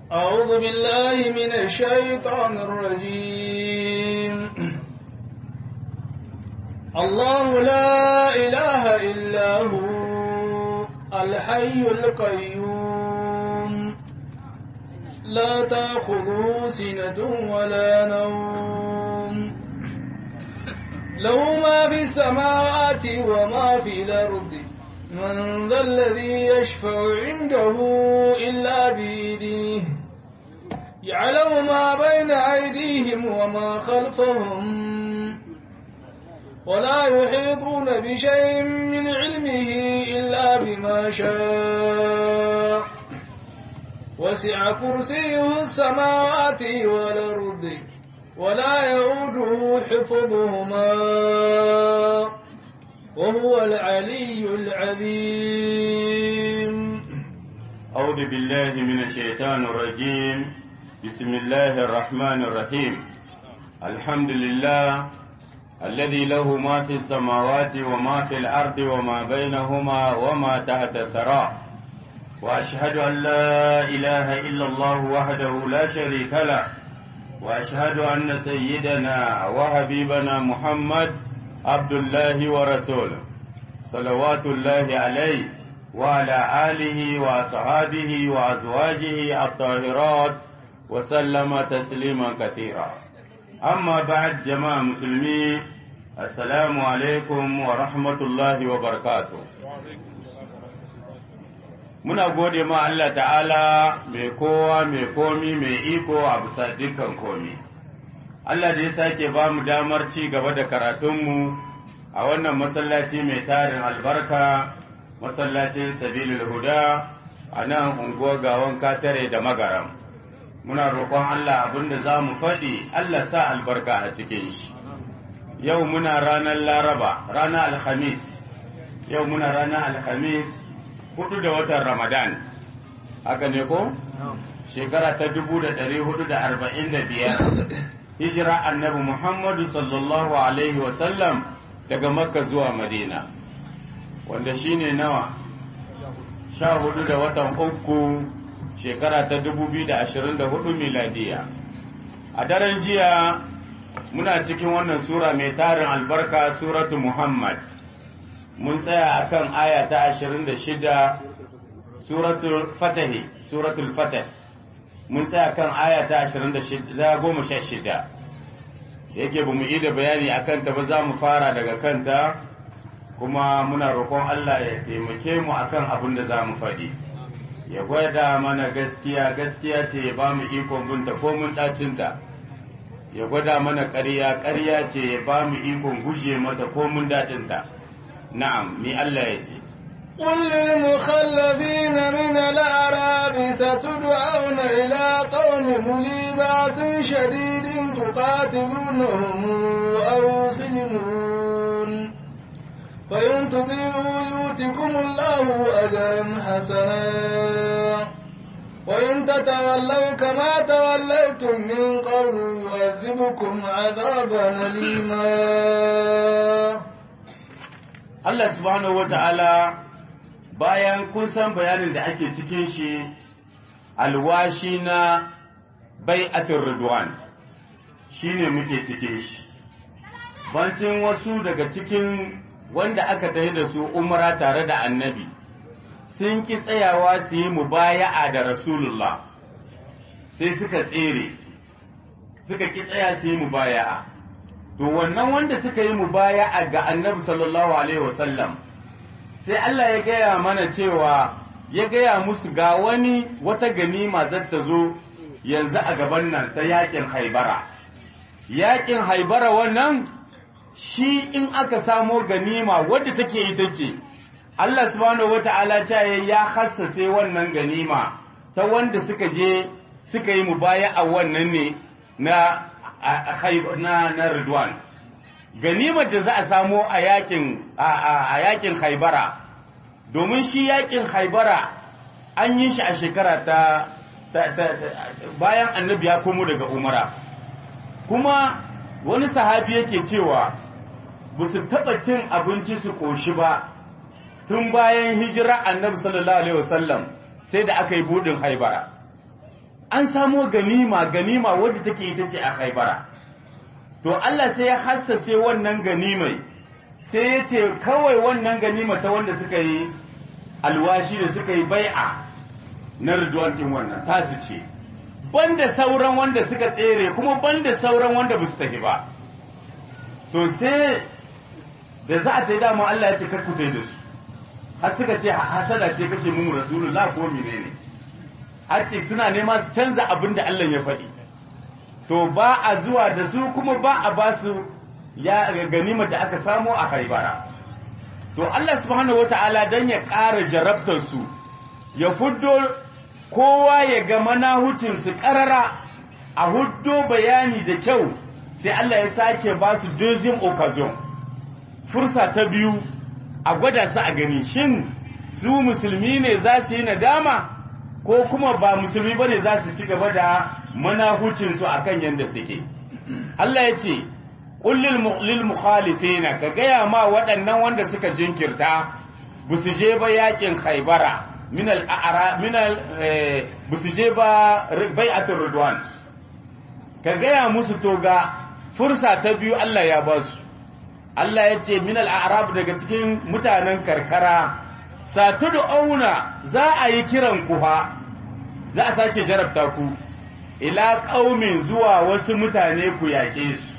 أعوذ بالله من الشيطان الرجيم الله لا إله إلا هو الحي القيوم لا تأخذه سنة ولا نوم له ما في السماوات وما في الأرض من ذا الذي يشفع عنده إلا بإذنه يعلم ما بين أيديهم وما خلفهم ولا يحيطون بشيء من علمه إلا بما شاء وسع كرسيه السماوات والأرض ولا يؤوده حفظهما وهو العلي العظيم أعوذ بالله من الشيطان الرجيم بسم الله الرحمن الرحيم الحمد لله الذي له ما في السماوات وما في الأرض وما بينهما وما تحت الثرى وأشهد أن لا إله إلا الله وحده لا شريك له وأشهد أن سيدنا وحبيبنا محمد عبد الله ورسوله صلوات الله عليه وعلى آله وأصحابه وأزواجه الطاهرات وسلم تسليما كثيرا أما بعد جماعة مسلمين السلام عليكم ورحمة الله وبركاته muna gode ma Allah ta'ala mai kowa mai komi mai iko a bisa dukkan komi Allah da ya sake ba mu damar ci gaba da karatunmu a wannan masallaci mai tarin albarka masallacin sabilul huda a nan unguwar gawan katare da magaram muna roƙon Allah abinda za mu faɗi Allah sa albarka a cikin shi yau muna ranar laraba ranar alhamis yau muna ranar alhamis hudu da watan ramadan haka ne ko shekara ta dubu da ɗari hudu da arba'in da biyar hijira annabi muhammadu sallallahu alaihi wasallam daga makka zuwa madina wanda shine nawa sha hudu da watan uku shekara ta dubu biyu da ashirin da hudu miladiya a daren jiya muna cikin wannan sura mai tarin albarka suratu muhammad mun tsaya akan aya ta ashirin da shida suratul fatahi suratul fatah mun tsaya kan aya ta ashirin da goma sha shida yake ba mu yi da bayani a kanta ba za mu fara daga kanta kuma muna roƙon Allah ya taimake mu akan abin da za mu faɗi ya gwada mana gaskiya gaskiya ce ya ba mu ikon binta ko mun ɗacinta ya gwada mana ƙarya ƙarya ce ya ba mu ikon guje mata ko mun daɗinta na'am ni Allah ya ce قل للمخلفين من الأعراب ستدعون إلى قوم ذي بأس شديد تقاتلونهم أو يسلمون فإن تطيعوا يؤتكم الله أجرا حسنا وإن تتولوا كما توليتم من قبل يعذبكم عذابا أليما Allah subhanahu wa ta'ala bayan kun san bayanin da ake cikin shi alwashi na bai'atul ridwan shine muke cikin shi bancin wasu daga cikin wanda aka tafi da su umra tare da annabi sun ki tsayawa su yi mubaya'a da rasulullah sai suka tsere suka ki tsaya su yi mubaya'a to wannan wanda suka yi mubaya'a ga annabi sallallahu alaihi wasallam sai Allah ya gaya mana cewa ya gaya musu ga wani wata ganima zata zo yanzu a gaban nan ta yakin haibara yakin haibara wannan shi in aka samo ganima wadda take ita ce Allah subhanahu wata'ala ta ya hassase wannan ganima ta wanda suka je suka yi mubaya'a wannan ne na na na Ridwan ganimar da za a samo a yakin a yakin Haibara domin shi yakin Haibara an yi shi a shekara ta bayan annabi ya komo daga Umara kuma wani sahabi yake cewa ba su taɓa cin abinci su ƙoshi ba tun bayan hijira annabi sallallahu alaihi wasallam sai da aka yi buɗin haibara an samo ganima ganima wadda take ita ce a haibara to Allah sai ya hassace wannan ganimai sai ya ce kawai wannan ganima ta wanda suka yi alwashi da suka yi bai'a na ridwan din wannan tasu ce banda sauran wanda suka tsere kuma banda sauran wanda ba su tafi ba to sai da za a ta yi dama Allah ya ce kakku ta yi da su har suka ce hasada ce kake mun rasulullah ko menene har ce suna nema su canza abin da Allah ya faɗi to ba a zuwa da su kuma ba a ba su ya ganima da aka samu a haibara to Allah subhanahu wataala dan ya ƙara jarabtar su ya fuddo kowa ya ga manahucin su ƙarara a huddo bayani da kyau sai Allah ya sake ba su deuxième occasion fursa ta biyu a gwada su a gani shin su musulmi ne za su yi nadama ko kuma ba musulmi ba ne za su ci gaba da manahucinsu a kan yadda suke Allah ya ce ƙullil mukhalifina ka gaya ma waɗannan wanda suka jinkirta ba su je ba yakin haibara minal a'ara minal ba su je ba bai'atul ridwan ka gaya musu to ga fursa ta biyu Allah ya ba su Allah ya ce minal a'rab daga cikin mutanen karkara satudu auna za a yi kiran ku fa za a sake jarabta ku ila qaumin zuwa wasu mutane ku yaƙe su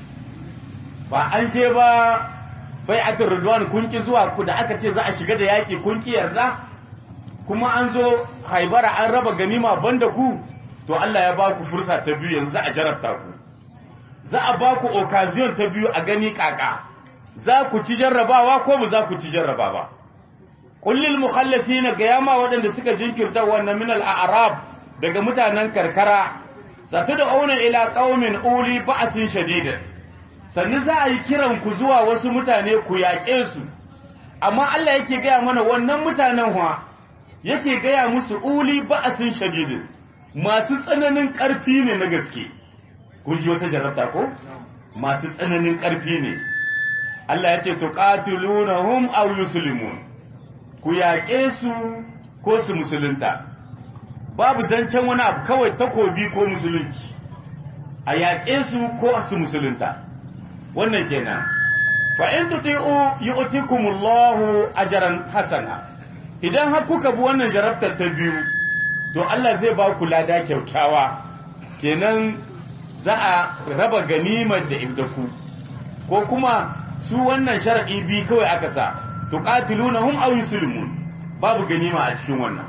ba an ce ba bai'atul ridwan kun ki zuwa ku da aka ce za a shiga da yaƙi kun ki yarda kuma an zo haibara an raba ganima banda ku to Allah ya ba ku fursa ta biyu yanzu a jarabta ku za a ba ku occasion ta biyu a gani kaka za ku ci jarrabawa ko ba za ku ci jarraba ba kullil mukhallafina ga yama waɗanda suka jinkirta wannan min al-a'rab daga mutanen karkara zata da auna ila qaumin uli ba'sin shadid sannan za a yi kiran ku zuwa wasu mutane ku yaƙe su amma Allah yake gaya mana wannan mutanen wa yake gaya musu uli ba'sin shadid masu tsananin ƙarfi ne na gaske kun ji wata jarabta ko masu tsananin ƙarfi ne Allah ya ce to qatilunahum aw yuslimun ku yaƙe su ko su musulunta babu zancen wani abu kawai takobi ko musulunci a yaƙe su ko su musulunta wannan kenan fa in tuti'u yu'tikumullahu ajran hasana idan har kuka bi wannan jarabtar ta biyu to Allah zai ba ku lada kyaukyawa kenan za a raba ganimar da ibdaku ko kuma su wannan shar'i bi kawai aka sa tuqatilunahum aw yuslimun babu ganima a cikin wannan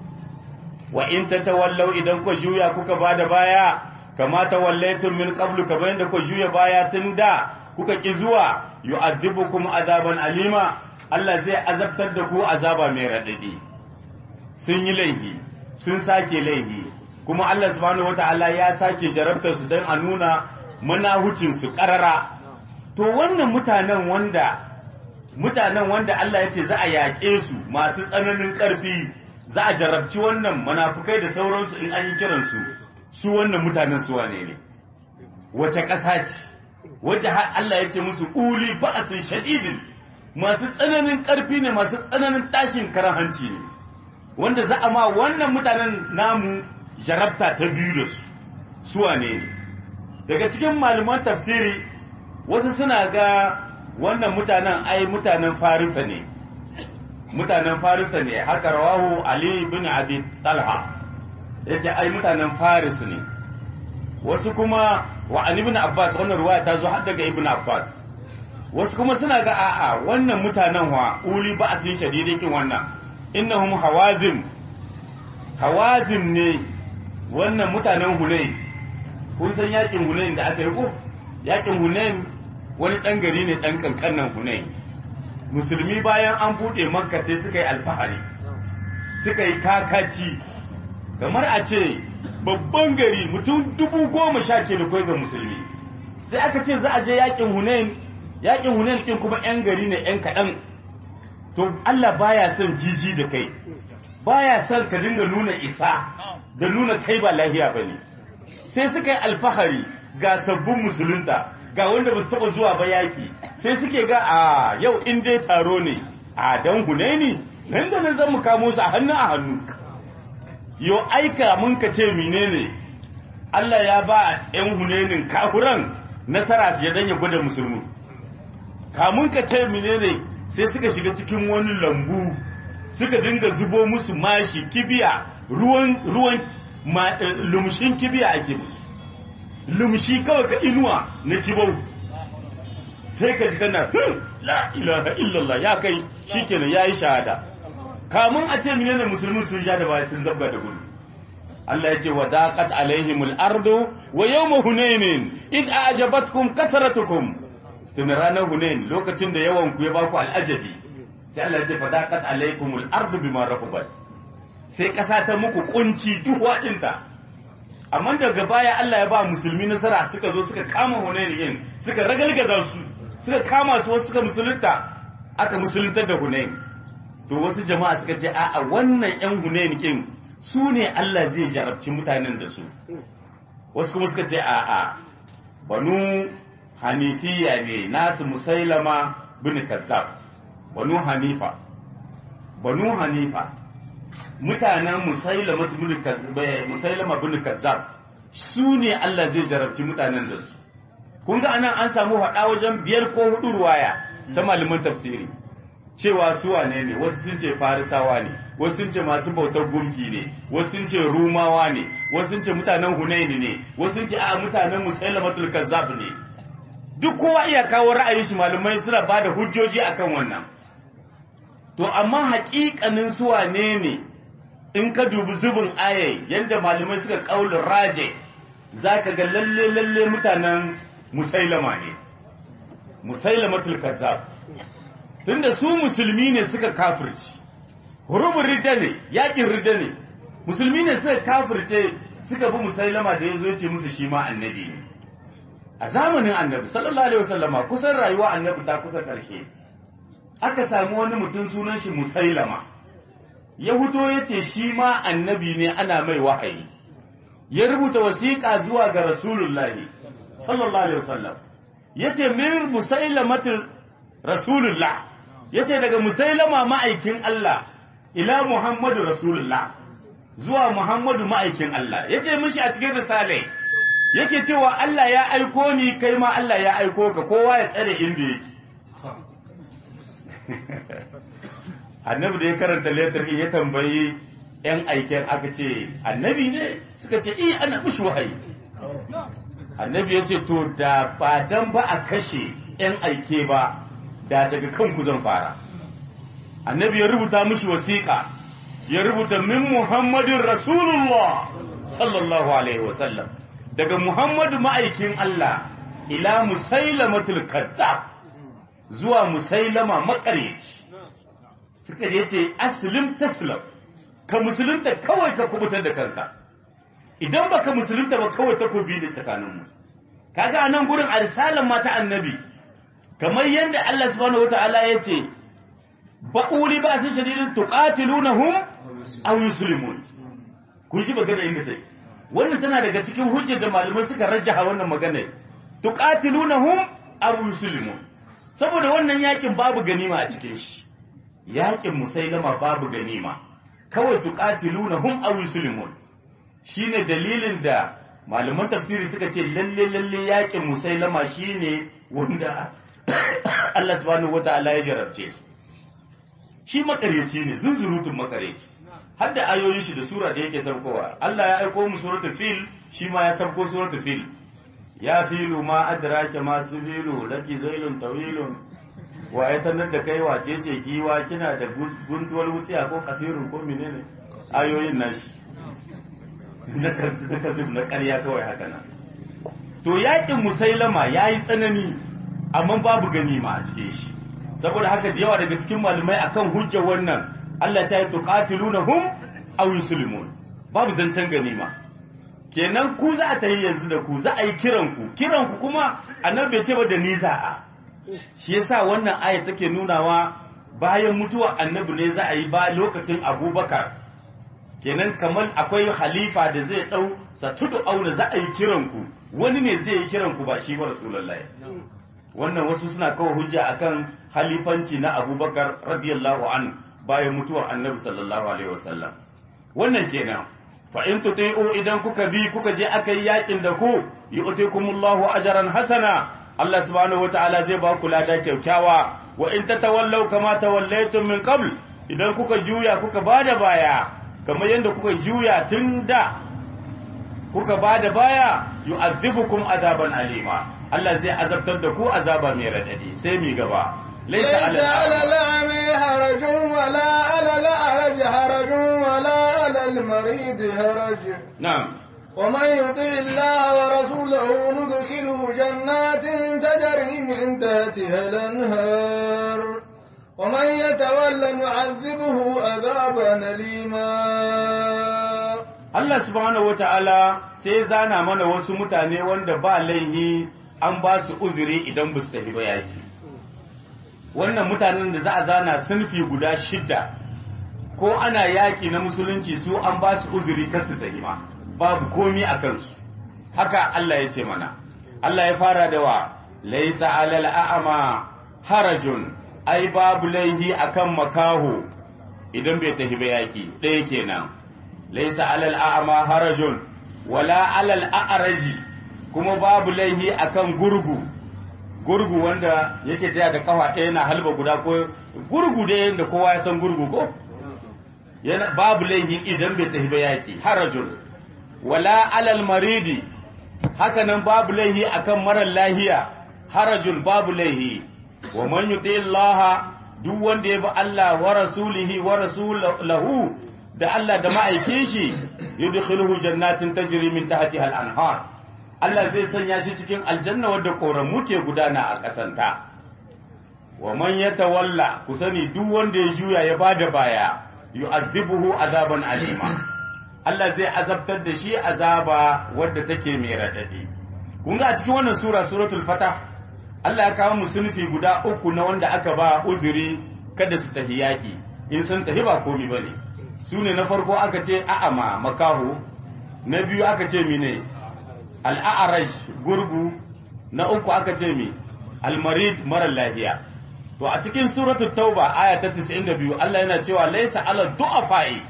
wa in tatawallaw idan ku juya kuka bada baya kama tawallaytum min qablu ka bayan da ku juya baya tun da kuka ki zuwa yu'adhibukum azaban alima Allah zai azabtar da ku azaba mai radadi sun yi laifi sun sake laifi kuma Allah subhanahu wataala ya sake jarabtar su dan a nuna manahucin su karara to wannan mutanen wanda mutanen wanda Allah ya ce za a yaƙe su masu tsananin ƙarfi za a jarabci wannan munafukai da sauransu in an yi kiransu su wannan mutanen su wane ne wace ƙasa ce wadda har Allah ya ce musu uli ba'asin shadidin masu tsananin ƙarfi ne masu tsananin tashin karan hanci ne wanda za a ma wannan mutanen namu jarabta ta biyu da su su wane ne daga cikin malaman tafsiri wasu suna ga wannan mutanen ai mutanen farisa ne mutanen farisa ne haka rawahu ali bin abi talha yace ai mutanen faris ne wasu kuma wa ali ibn abbas wannan ruwaya ta zo har daga ibn abbas wasu kuma suna ga a'a wannan mutanen wa uli ba asin shadidikin wannan innahum hawazim hawazim ne wannan mutanen hunain kun san yakin hunain da aka yi ko yakin hunain wani ɗan gari ne ɗan ƙanƙannan hunain musulmi bayan an buɗe makka sai suka yi alfahari suka yi kakaci kamar a ce babban gari mutum dubu goma sha ke da ga musulmi sai aka ce za a je yakin hunain yakin hunain kin kuma yan gari ne yan kaɗan to Allah baya son jiji da kai baya son ka dinga nuna isa da nuna kai ba lahiya bane sai suka yi alfahari ga sabbin musulunta ga wanda ba su taɓa zuwa ba yaƙi sai suke ga a yau in dai taro ne a dan hunaini nan da nan zan mu kamo su a hannu a hannu yo aika mun ka ce menene Allah ya ba ‘yan hunenin kafuran nasara su ya danya gwada musulmi kamun ka ce menene sai suka shiga cikin wani lambu suka dinga zubo musu mashi kibiya ruwan ruwan lumshin kibiya ake musu lumshi kawai ka inuwa na kibau sai ka ji kana la ilaha illallah ya kai shikenan yayi shahada kamun a ce menene musulmi sun sha da baya sun zabga da gudu Allah ya ce wa daqat alaihimul ardu wa yawma hunainin id a'jabatkum kasratukum tun ranar hunain lokacin da yawan ku ya baku al'ajabi sai Allah ya ce fa daqat alaikumul ardu bima rahabat sai kasa ta muku kunci duwa dinta amma daga baya Allah ya ba musulmi nasara suka zo suka kama hunain din suka ragalgaza su suka kama su wasu suka musulunta aka musuluntar da hunain to wasu jama'a suka ce a'a wannan yan hunain kin su ne Allah zai jarabci mutanen da su wasu kuma suka ce a'a banu hanifiya ne nasu musailama bin kazzab banu hanifa banu hanifa mutanen musailama musailama bin kazzab su ne Allah zai jarabci mutanen da su kun ga anan an samu haɗa wajen biyar ko hudu ruwaya ta malaman tafsiri cewa su wane ne wasu sun ce farisawa ne wasu sun ce masu bautar gumki ne wasu sun ce rumawa ne wasu sun ce mutanen hunaini ne wasu sun ce a mutanen musailamatul kazzab ne duk kowa iya kawo ra'ayin shi malamai suna ba da hujjoji akan wannan to amma haƙiƙanin su wane ne in ka dubi zubin ayai yadda malamai suka kaulin raje zaka ga lalle lalle mutanen musailama ne musailamatul kazzab tunda su musulmi ne suka kafirci hurubun ridda ne yakin ridda ne musulmi ne suka kafirce suka bi musailama da ya zo ce musu shi ma annabi ne a zamanin annabi sallallahu alaihi wasallama kusan rayuwa annabi ta kusa karshe aka samu wani mutum sunan shi musailama ya fito ya ce shi ma annabi ne ana mai wahayi ya rubuta wasiƙa zuwa ga rasulullahi sallallahu alaihi wasallam ya ce min musailamatul rasulullah ya ce daga musailama ma'aikin Allah ila Muhammadu Rasulullah zuwa Muhammadu ma'aikin Allah ya ce mishi a cikin risale yake cewa Allah ya aiko ni kai ma Allah ya aiko ka kowa ya tsare inda yake annabi da ya karanta letter ya tambayi ‘yan aiken aka ce annabi ne suka ce iya ana mishi wahayi annabi ya ce to da ba dan ba a kashe ‘yan aike ba da daga kanku zan fara annabi ya rubuta mishi wasiƙa ya rubuta min muhammadin rasulullah sallallahu alaihi wasallam daga muhammadu ma'aikin Allah ila musailamatul kazzab zuwa musailama makareci suka je ce aslim taslam ka musulunta kawai ka kubutar da kanka idan baka musulunta ba kawai takobi ne tsakaninmu kaga anan gurin arsalan mata annabi kamar yadda Allah subhanahu wataala ya ce ba'uli ba su shadidin tuqatilunahum aw yuslimun kun ji magana inda take wannan tana daga cikin hujjar da malamai suka rajjaha wannan magana tuqatilunahum aw yuslimun saboda wannan yakin babu ganima a cikin shi yakin musailama babu ganima kawai tuqatilunahum aw yuslimun shine dalilin da malaman tafsiri suka ce lalle lalle yakin musailama shine wanda Allah subhanahu wata'ala ya jarabce su shi makaryaci ne zunzurutun makaryaci har da ayoyin shi da sura da yake saukowa Allah ya aiko mu suratul fil shi ma ya sauko suratul fil ya filu ma adraka ma filu laki zailun tawilun wa ya sanar da kai wace ce giwa kina da guntuwar wuciya ko kasirun ko menene ayoyin nashi na kasib na ƙarya kawai haka nan to yakin musailama yayi tsanani amma babu ganima a cikin shi saboda haka da yawa daga cikin malamai akan hujjar wannan Allah ta yi tuqatilunahum aw yuslimun babu zancen ganima kenan ku za a tayi yanzu da ku za a yi kiran ku kiran ku kuma annabi bai ce ba da ni za a shi yasa wannan aya take nunawa bayan mutuwa annabi ne za a yi ba lokacin Abubakar kenan kamar akwai halifa da zai dau satudu auna za a yi kiran ku wani ne zai yi kiran ku ba shi ba rasulullahi wannan wasu suna kawo hujja akan halifanci na abubakar radiyallahu an bayan mutuwar annabi sallallahu alaihi wasallam wannan kenan fa in tuti'u idan kuka bi kuka je aka yi yakin da ku yu'tikumullahu ajran hasana Allah subhanahu wataala zai ba ku lada kyaukyawa wa in tatawallaw kama tawallaytum min qabl idan kuka juya kuka bada baya kamar yadda kuka juya tun da kuka bada baya yu'adhibukum azaban alima Allah zai azabtar da ku azaba mai radadi sai mi gaba ليس على الأعمى حرج ولا على الأعرج حرج ولا على المريض حرج نعم ومن يطع الله ورسوله ندخله جنات تجري من تحتها الأنهار ومن يتولى نعذبه عذابا أليما Allah subhanahu wata'ala sai zana mana wasu mutane wanda ba laihi an ba su uzuri idan ba su tafi ba yaki wannan mutanen da za a zana sunfi guda shidda ko ana yaƙi na musulunci su an ba su uzuri kar su tafi ma babu komi a kansu haka Allah ya ce mana Allah ya fara da wa laisa alal a'ama harajun ai babu laihi akan makaho idan bai tafi ba yaki ɗaya kenan laisa alal a'ama harajun wala alal a'raji kuma babu laihi akan gurgu gurgu wanda yake taya da kafa ɗaya na halba guda ko gurgu da yanda kowa ya san gurgu ko yana babu laihi idan bai tafi ba yaki harajun wala alal maridi haka nan babu laihi akan marar lahiya harajun babu laihi wa man yuti Allah duk wanda ya bi Allah wa rasulihi wa rasulahu da Allah da ma'aikin shi yudkhiluhu jannatin tajri min tahtiha al-anhar Allah zai sanya shi cikin aljanna wadda koramu ke gudana a kasanta wa man yatawalla ku sani duk wanda ya juya ya bada baya yu'adhibuhu azaban alima Allah zai azabtar da shi azaba wadda take mai radadi kun ga a cikin wannan sura suratul fatah Allah ya kawo musulfi guda uku na wanda aka ba uzuri kada su tafi yaki in sun tafi ba komi bane su ne na farko aka ce a'ama makahu na biyu aka ce mine al'a'araj gurgu na uku aka ce mi almarid marar lafiya to a cikin suratul tauba aya ta 92 Allah yana cewa laysa ala du'afa'i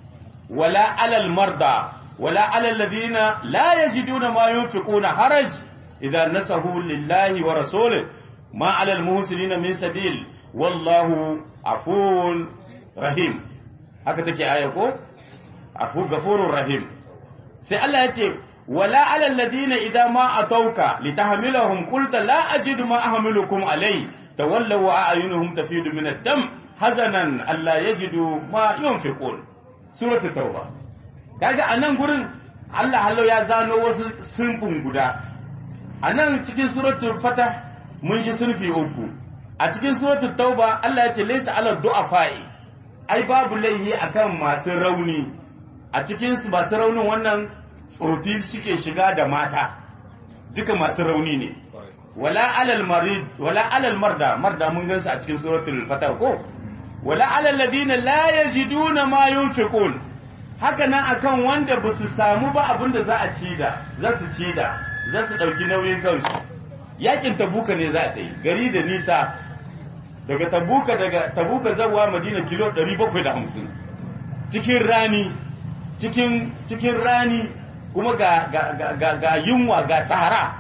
wala ala almarda wala ala alladhina la yajiduna ma yunfiquna haraj idza nasahu lillahi wa rasulihi ma ala almuhsinina min sabil wallahu afuwun rahim haka take aya ko afu gafurur rahim sai Allah ya ce wala ala alladhina idza ma atawka litahmilahum qulta la ajidu ma ahmilukum alai tawallaw wa a'yunuhum tafidu min ad-dam hazanan alla yajidu ma yunfiqun suratul tauba kaga anan gurin Allah hallo ya gano wasu sunfin guda anan cikin suratul fatah mun shi sunfi uku a cikin suratul tauba Allah ya ce laysa ala du'afa'i ai babu laihi akan masu rauni a cikin su masu raunin wannan tsofi suke shiga da mata duka masu rauni ne wala alal marid wala alal marda marda mun gansu a cikin suratul fatah ko wala alal ladina la yajiduna ma yunfiqun haka nan akan wanda ba su samu ba abin da za a ci da za su ci da za su dauki nauyin kansu yakin tabuka ne za a yi gari da nisa daga tabuka daga tabuka zawa madina kilo 750 cikin rani cikin cikin rani kuma ga ga ga ga yunwa ga sahara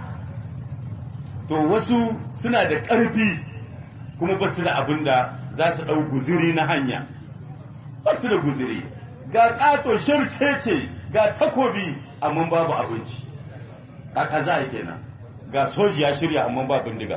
to wasu suna da ƙarfi kuma ba su da abin da za su ɗau guziri na hanya ba su da guziri ga ƙato sharcece ga takobi amma babu abinci kaka za a kenan ga soji ya shirya amma ba bindiga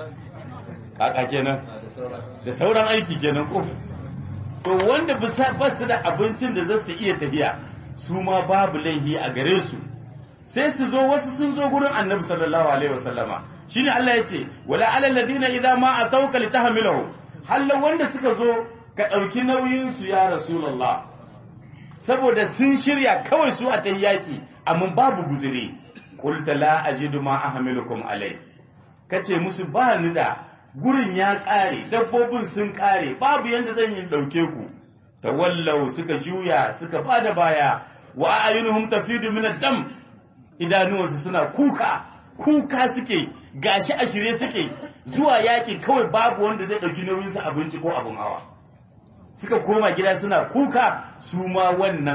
kaka kenan da sauran aiki kenan ko to wanda ba su da abincin da za su iya tafiya su ma babu laihi a gare su sai su zo wasu sun zo gurin annabi sallallahu alaihi wasallama shine Allah ya ce wala alal ladina idza ma atawka litahmilahu hallan wanda suka zo ka dauki nauyin su ya rasulullah saboda sun shirya kawai su a tayyaki amma babu guzuri qulta la ajidu ma ahmilukum alai kace musu ba ni da gurin ya kare dabbobin sun kare babu yanda zan yi dauke ku tawallau suka juya suka bada baya wa ayunuhum tafidu min ad-dam idanuwansu suna kuka kuka suke gashi a shirye suke zuwa yakin kawai babu wanda zai ɗauki nauyinsu abinci ko abin hawa suka koma gida suna kuka su ma wannan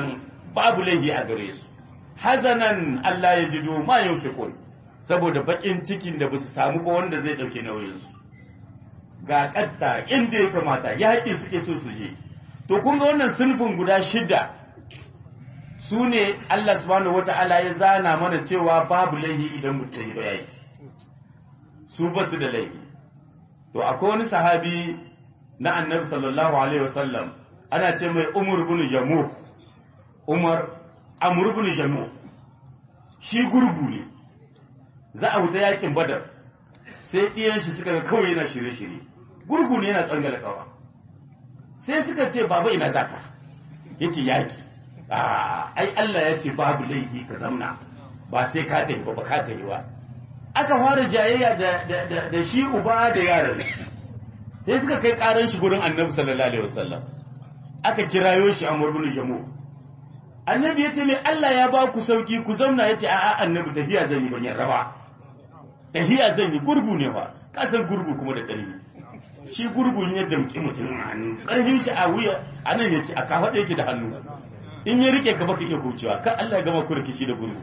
babu laifi a gare su hazanan Allah ya jido ma yunfiqun saboda bakin cikin da basu samu ba wanda zai dauke nauyin su ga kadda inda ya kamata yaƙi suke so su je to kun ga wannan sunfin guda shida su ne Allah subhanahu wata'ala ya zana mana cewa babu laifi idan musu yi ba yaki su ba su da laifi to akwai wani sahabi na annabi sallallahu alaihi wasallam ana ce mai umar bin jamu umar amur bin jamu shi gurgu ne za a wuta yakin badar sai ɗiyan shi suka ga kawai yana shirye-shirye gurgu ne yana tsangala kawa sai suka ce baba ina zaka yace yaki ai Allah ya ce babu laifi ka zamna ba sai ka tafi ba ka tafi ba aka fara jayayya da da shi uba da yaran sai suka kai karan shi gurin Annabi sallallahu alaihi wasallam aka kirayo shi Amr ibn Jamu Annabi yace mai Allah ya ba ku sauki ku zamna yace a'a Annabi tafiya zan yi ban yarda ba tafiya zan yi gurgu ne fa kasar gurgu kuma da ƙarfi shi gurgun ya damƙi mutum a hannu ƙarfin shi a wuya a nan yake a kafaɗa yake da hannu in ya rike ka baka iya kaucewa kan Allah ya gama ku rikici da gurgu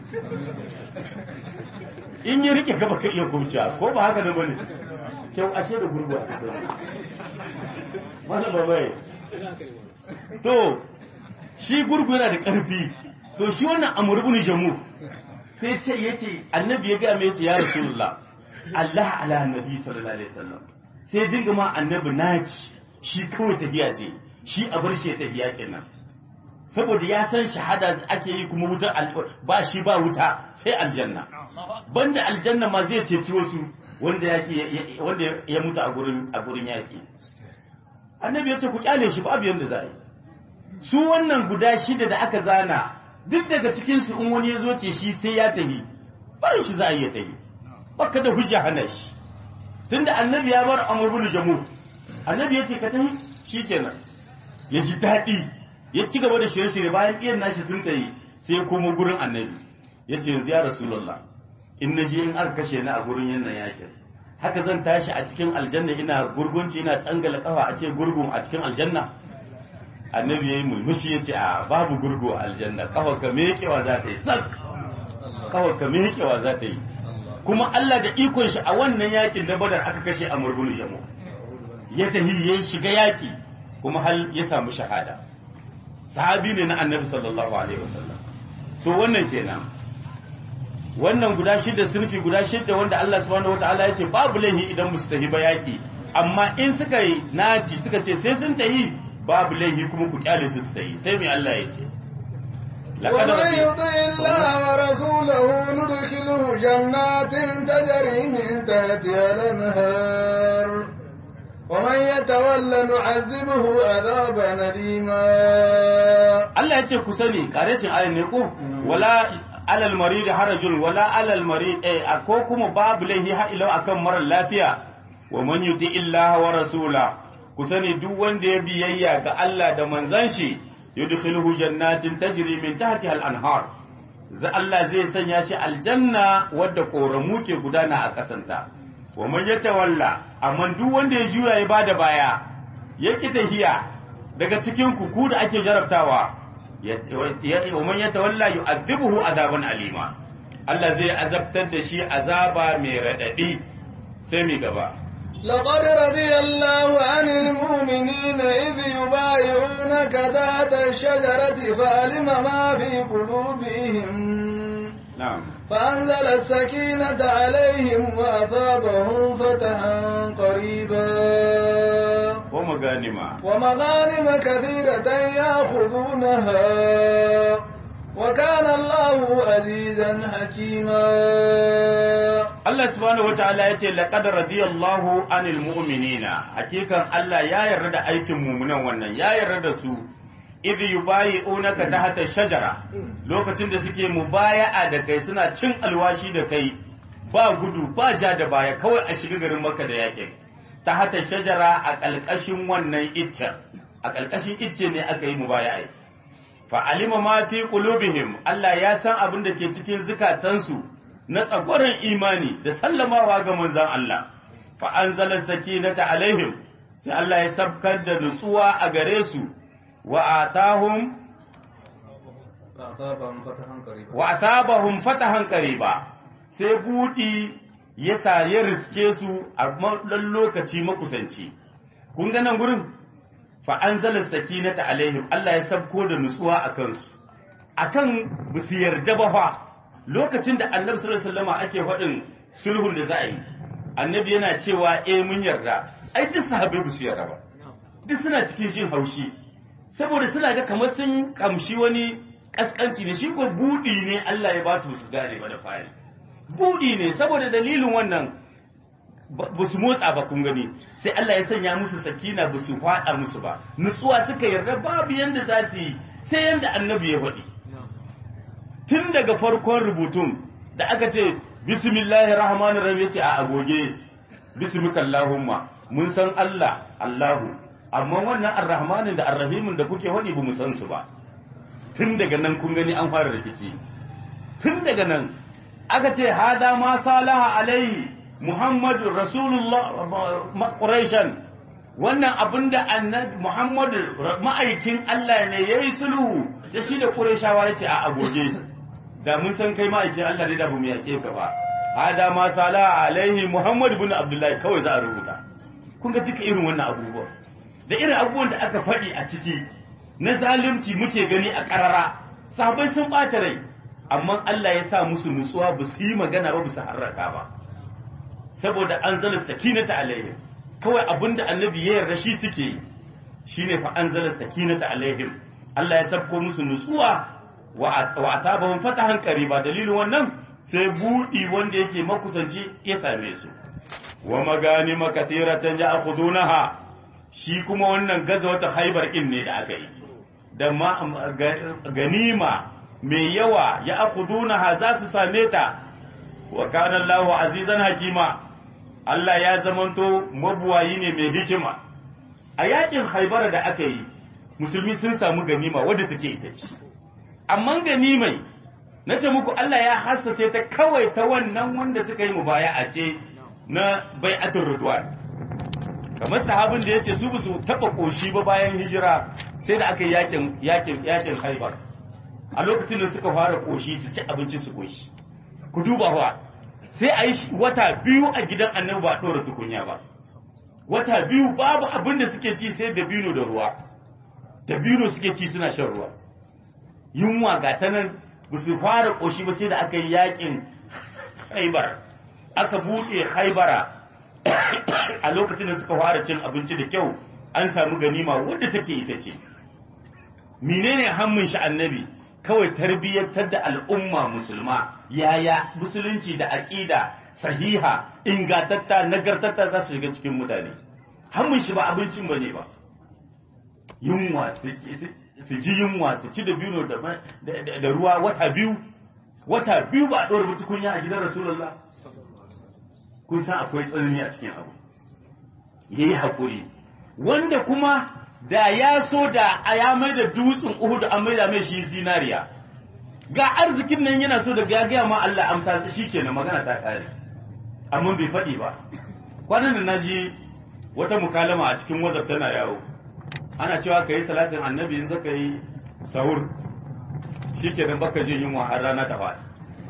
in ya rike ka baka iya kaucewa ko ba haka da bane kyau ashe da gurgu a kasar mana ba bai to shi gurgu yana da ƙarfi to shi wannan amur ibn jamu sai ce yace annabi ya ga mai yace ya rasulullah Allah ala annabi sallallahu alaihi wasallam sai dinga ma annabi naci shi kawai tafiya ce shi a bar shi tafiya kenan saboda ya san shahada ake yi kuma wutar ba shi ba wuta sai aljanna banda aljanna ma zai ceci wasu wanda yake wanda ya mutu a gurin a gurin yaki annabi ya ce ku kyale shi babu yanda za a yi su wannan guda shida da aka zana duk daga cikin su in wani ya zo ce shi sai ya tafi barin shi za a iya tafi baka da hujja hana shi tunda annabi ya bar amr bin jamu annabi ya ce ka tafi shikenan ya ji daɗi ya ci gaba da shirye-shirye bayan iyan nashi sun tayi sai ya komo gurin annabi ya ce yanzu ya rasulullah in na je in aka kashe ni a gurin yannan yakin haka zan tashi a cikin aljanna ina gurgunci ina tsangala kafa a ce gurgun a cikin aljanna annabi yayi mulmushi ya ce a babu gurgu a aljanna kafa ka mekewa za ta yi sak kafa ka mekewa za ta yi kuma Allah da ikon shi a wannan yakin da badar aka kashe a murgun jamu ya tahi ya shiga yaki kuma hal ya samu shahada sahabi ne na annabi sallallahu alaihi wasallam to wannan kenan wannan guda shida sunfi guda shida wanda Allah subhanahu wataala ya ce babu laihi idan musu tahi ba yaki amma in suka yi naci suka ce sai sun tahi babu laihi kuma ku kyale su su tahi sai mai Allah ya ce ومن يطع الله ورسوله ندخله جنات تجري من تحتها الانهار ومن يتولى نعذبه عذابا أليما Allah ya ce ku sani karecin ayin ne ko wala alal marid harajun wala alal marid eh ko kuma babu laihi ha ila akan marar lafiya wa man yuti illaha wa rasula ku sani duk wanda ya biyayya ga Allah da manzon shi yudkhiluhu jannatin tajri min tahtiha al-anhar za Allah zai sanya shi aljanna wadda koramu ke gudana a kasanta wa man yatawalla amma duk wanda ya juya ya bada baya yake tahiya daga cikin ku ku da ake jarabtawa wa man yatawalla yu'adhibuhu adaban alima Allah zai azabtar da shi azaba mai radadi sai mi gaba لقد رضي الله عن المؤمنين إذ يبايعونك تحت الشجرة فعلم ما في قلوبهم na'am فأنزل السكينة عليهم وأثابهم فتحا قريبا wa maganima ومغانم كثيرة يأخذونها وكان الله عزيزا حكيما Allah subhanahu wataala ya ce laqad radiyallahu anil mu'minina hakikan Allah ya yarda da aikin mu'minan wannan ya yarda da su idh yubayi'unaka tahta shajara lokacin da suke mubaya'a da kai suna cin alwashi da kai ba gudu ba ja da baya kawai a shiga garin Makka da yakin tahta shajara a kalkashin wannan iccen a kalkashin icce ne aka yi mubaya'a fa alima ma fi qulubihim Allah ya san abin da ke cikin zukatansu na tsagwaron imani da sallamawa ga manzan Allah, fa an zalar sakinata alaihim, sai Allah ya sabkar da nutsuwa a gare su, wa a tahun فأصابهم فتحا قريبا wa asabahum fatahan qariba sai budi ya sa ya riske su a dan lokaci makusanci kun ga nan gurin fa anzala sakinata alaihim Allah ya sabko da nutsuwa a kansu akan bisu yarda ba fa lokacin da Annabi sallallahu alaihi wasallam ake faɗin sulhun da za a yi Annabi yana cewa eh mun yarda ai duk sahabbai bisu yarda ba duk suna cikin jin haushi saboda suna ga kamar sun kamshi wani kaskanci ne shi ko budi ne Allah ya ba su su gane ba da fari budi ne saboda dalilin wannan ba su motsa ba kun gani sai Allah ya sanya musu sakina ba su faɗa musu ba nutsuwa suka yarda babu yanda za su yi sai yanda annabi ya faɗi tun daga farkon rubutun da aka ce bismillahir rahmanir rahim yace a agoge bismika allahumma mun san Allah Allahu amma wannan arrahmanin da arrahimin da kuke faɗi ba mu san su ba tun daga nan kun gani an fara rikici tun daga nan aka ce hada ma salaha alaihi muhammadu rasulullah quraishan wannan abinda annabi muhammadu ma'aikin Allah ne yayi sulhu da shi da qurayshawa yace a agoge da mun san kai ma'aikin Allah ne da bamu yake ka ba hada ma salaha alaihi muhammad ibn abdullahi kawai za a rubuta kun ga duka irin wannan abubuwa da irin abubuwan da aka faɗi a ciki na zalunci muke gani a ƙarara sahabbai sun ɓata rai amma Allah ya sa musu nutsuwa ba su yi magana ba ba su harraka ba saboda an zala sakinata alaihim kawai abinda annabi ya yarda shi suke shine fa an zala sakinata alaihim Allah ya sabko musu nutsuwa wa atabahum fatahan qariba dalilin wannan sai budi wanda yake makusanci ya same su wa maganima katiratan ya'khudunaha shi kuma wannan gaza wata haibar in ne da aka yi da ganima mai yawa ya akudunaha za su same ta wa kana Allahu azizan hakima Allah ya zamanto mabuwayi ne mai hikima a yakin haibar da aka yi musulmi sun samu ganima wadda take ita ce amma ganimai na ce muku Allah ya hassase ta kawai ta wannan wanda suka yi mubaya'a ce na bai'atul ridwan kamar sahabin da ya ce su su taɓa ƙoshi ba bayan hijira sai da aka yi yakin yakin yakin haibar a lokacin da suka fara ƙoshi su ci abinci su ƙoshi ku duba ba sai a yi wata biyu a gidan annabi ba ɗora tukunya ba wata biyu babu abin da suke ci sai dabino da ruwa dabino suke ci suna shan ruwa yunwa ga ta nan ba su fara ƙoshi ba sai da aka yi yakin haibar aka buɗe haibara a lokacin da suka fara cin abinci da kyau an samu ganima wadda take ita ce menene hammin shi annabi kawai tarbiyyantar da al'umma musulma yaya musulunci da aƙida sahiha ingantatta nagartatta za su shiga cikin mutane hammin shi ba abincin ba ne ba yunwa su ji yunwa su ci da biyu da ruwa wata biyu wata biyu ba a ɗora tukunya a gidan rasulullah kun san akwai tsanani a cikin abu ya yi haƙuri wanda kuma da ya so da a ya mai da dutsen uhudu an mai da mai shi zinariya ga arzikin nan yana so da ya gaya ma Allah amsa shi kenan magana ta kare amma bai faɗi ba kwanan da naji wata mukalama a cikin wazaf tana yawo ana cewa ka yi salatin annabi in zaka yi sahur shi kenan baka jin yunwa har rana ta faɗi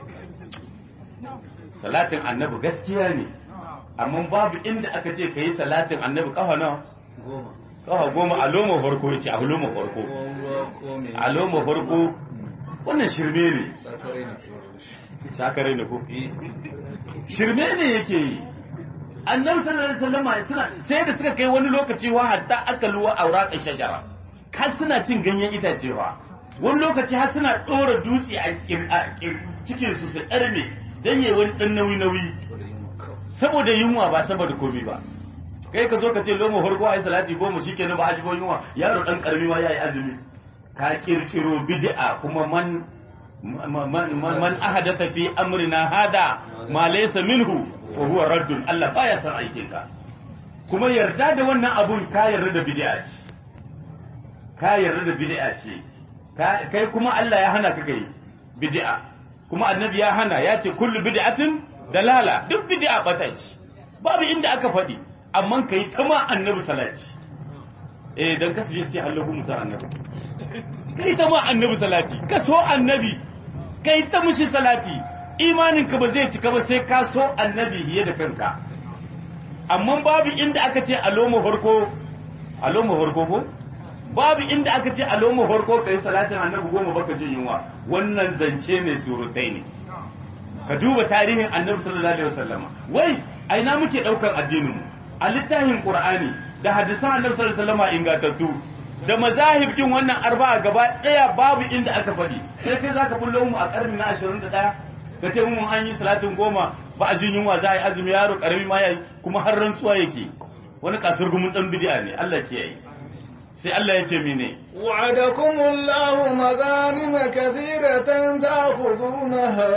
salatin annabi gaskiya ne amma babu inda aka ce ka yi salatin annabi kafa nawa goma kafa goma a loma farko ya ce a loma farko ko ruwa ko me a loma farko wannan shirme ne sakare na sakare ne ko shirme ne yake yi annabi sallallahu alaihi wasallam suna sai da suka kai wani lokaci wa hatta aka luwa auraqan shajara har suna cin ganyen itacewa wani lokaci har suna dora dutse a kir- a kir- cikin su su tsarme dan yayi wani dan nauyi nauyi saboda yunwa ba saboda komai ba kai ka zo ka ce lomo farko ayi salati goma shikenan ba a shigo yunwa yaro dan karami ma yayi azumi ka kirkiro bid'a kuma man man man man ahadatha fi amrina hada ma laysa minhu wa huwa raddun Allah baya san aikin ka kuma yarda da wannan abun ka yarda da bid'a ce ka yarda da bid'a ce Ka- kai kuma Allah ya hana ka kai bid'a kuma annabi ya hana ya ce kullu bid'atin dalala duk bid'a bata ce babu inda aka faɗi amma kai ta ma annabi salati eh dan kasu je ce Allahu musa annabi kai ta ma annabi salati ka so annabi kai ta mushi salati imaninka ba zai cika ba sai ka so annabi fiye da kanka amma babu inda aka ce a loma farko a loma farko ko babu inda aka ce a loma farko kai salatin annabi goma baka jin yunwa wannan zance mai surutai ne ka duba tarihin annabi sallallahu alaihi wasallama wai aina muke daukar addinin mu a littafin qur'ani da hadisan annabi sallallahu alaihi wasallama ingantattu da mazahib kin wannan arba'a gaba daya babu inda aka faɗi sai kai zaka bullo mu a karni na 21 ka ce mun an yi salatin goma ba a jin yunwa za a yi azumi yaro karami ma yayi kuma har rantsuwa yake wani kasur gumin dan bid'a ne Allah ke yi sai Allah ya ce mene وعدكم الله مغانم كثيرة تأخذونها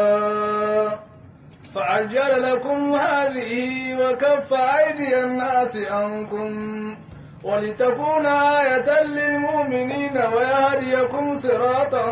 فعجل لكم هذه وكف أيدي الناس عنكم ولتكون آية للمؤمنين ويهديكم صراطا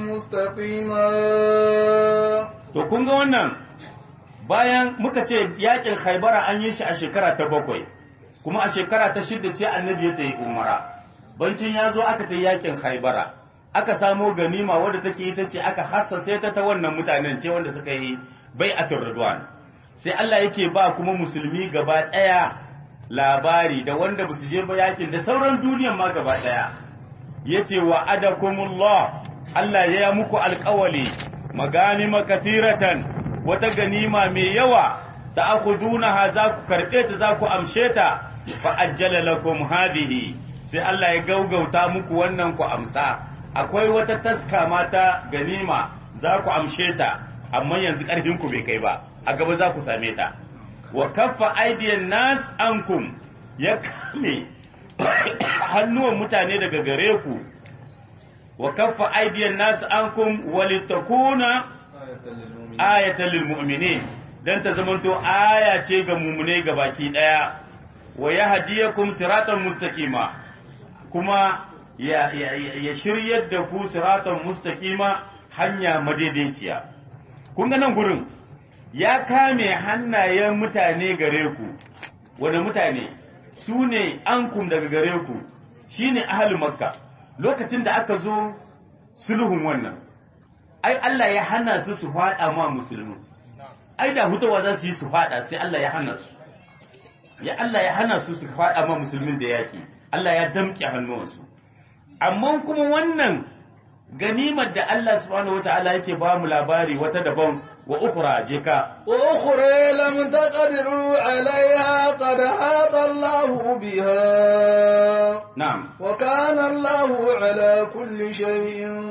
مستقيما to kun ga wannan bayan muka ce yakin Khaibara an yi shi a shekara ta bakwai kuma a shekara ta shidda ce annabi ya tsaye umara bancin ya zo aka ta yakin Khaibara aka samo ganima wadda take ita ce aka hassase ta ta wannan mutanen ce wanda suka yi bai'atul ridwan sai Allah yake ba kuma musulmi gaba daya labari da wanda basu je ba yakin da sauran duniyan ma gaba daya yace wa adakumullah Allah ya yi muku alƙawali maganima kathiratan wata ganima mai yawa ta akudunaha za ku karɓe ta za ku amshe ta fa ajjala lakum hadhihi sai Allah ya gaugauta muku wannan ku amsa akwai wata taska mata ganima za ku amshe ta amma yanzu ƙarfin ku bai kai ba a gaba za ku same ta wa kaffa aidiyan nas ankum ya kame hannuwan mutane daga gare ku wa kaffa aidiyan nas ankum walitakuna ayatan lil mu'minin dan ta zamanto aya ce ga mumune ga baki daya wa yahdiyakum siratan mustaqima kuma ya, ya, ya shiryar da ku siratan mustaqima hanya madaidaiciya kun ga nan gurin ya kame hannayen mutane gare ku wani mutane su ne ankum daga gare ku shine ahli makka lokacin da aka zo sulhun wannan ai Allah ya hana su su faɗa ma musulmi ai da hutawa za su yi su faɗa sai Allah ya hana su ya Allah ya hana su su faɗa ma musulmin da yaki Allah ya damƙe hannuwansu amma kuma wannan ganimar da Allah subhanahu wataala yake ba mu labari wata daban wa ukhra je ka wa ukhra lam taqdiru alaiha qad hata Allah biha na'am wa kana Allah ala kulli shay'in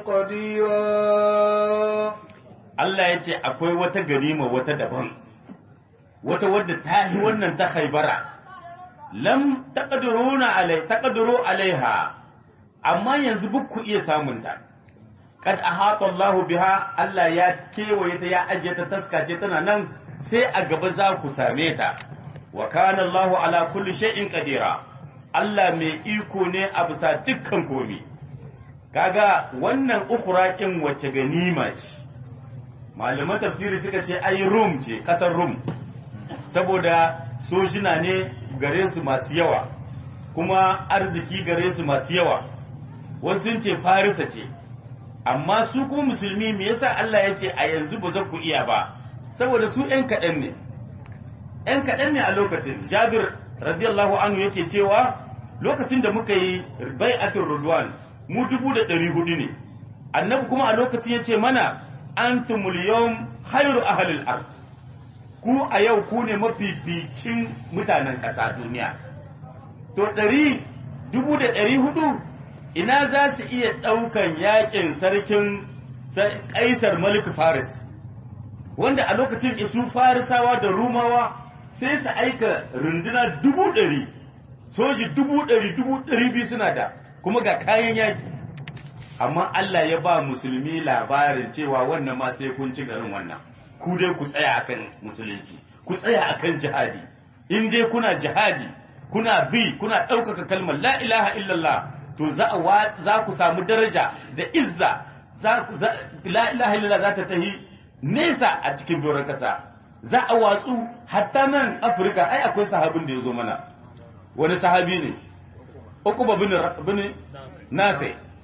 qadira Allah yace akwai wata ganima wata daban wata wadda ta yi wannan ta haibara lam taqdiruna alai taqdiru alaiha amma yanzu buk ku iya samun ta kad ahata Allahu biha Allah ya kewaye ta ya ajiye ta taskace tana nan sai a gaba za ku same ta wa kana Allahu ala kulli shay'in qadira Allah mai iko ne a bisa dukkan komi kaga wannan ukhra kin wace ganima ce malaman tafsiri suka ce ai rum ce kasar rum saboda sojina ne gare su masu yawa kuma arziki gare su masu yawa wasu sun ce farisa ce amma su kuma musulmi me yasa Allah ya ce a yanzu ba za ku iya ba saboda su ‘yan kaɗan ne ‘yan kaɗan ne a lokacin jabir radiyallahu anhu yake cewa lokacin da muka yi bai'atul rudwan mu dubu da ɗari hudu ne annabi kuma a lokacin ya ce mana antumul yawm khairu ahlil ard ku a yau ku ne mafificin mutanen ƙasa duniya to ɗari dubu da ɗari hudu ina za su iya ɗaukan yakin sarkin ƙaisar malik faris wanda a lokacin isu farisawa da rumawa sai su aika runduna dubu ɗari soji dubu ɗari dubu ɗari biyu suna da kuma ga kayan yaki amma Allah ya ba musulmi labarin cewa wannan ma sai kun ci garin wannan ku dai ku tsaya akan musulunci ku tsaya akan jihadi in dai kuna jihadi kuna bi kuna ɗaukaka kalmar la ilaha illallah to za a za ku samu daraja da izza za la ilaha illallah za ta tahi nesa a cikin doron kasa za a watsu hatta nan afirka ai akwai sahabin da ya zo mana wani sahabi ne uku bin bin nafi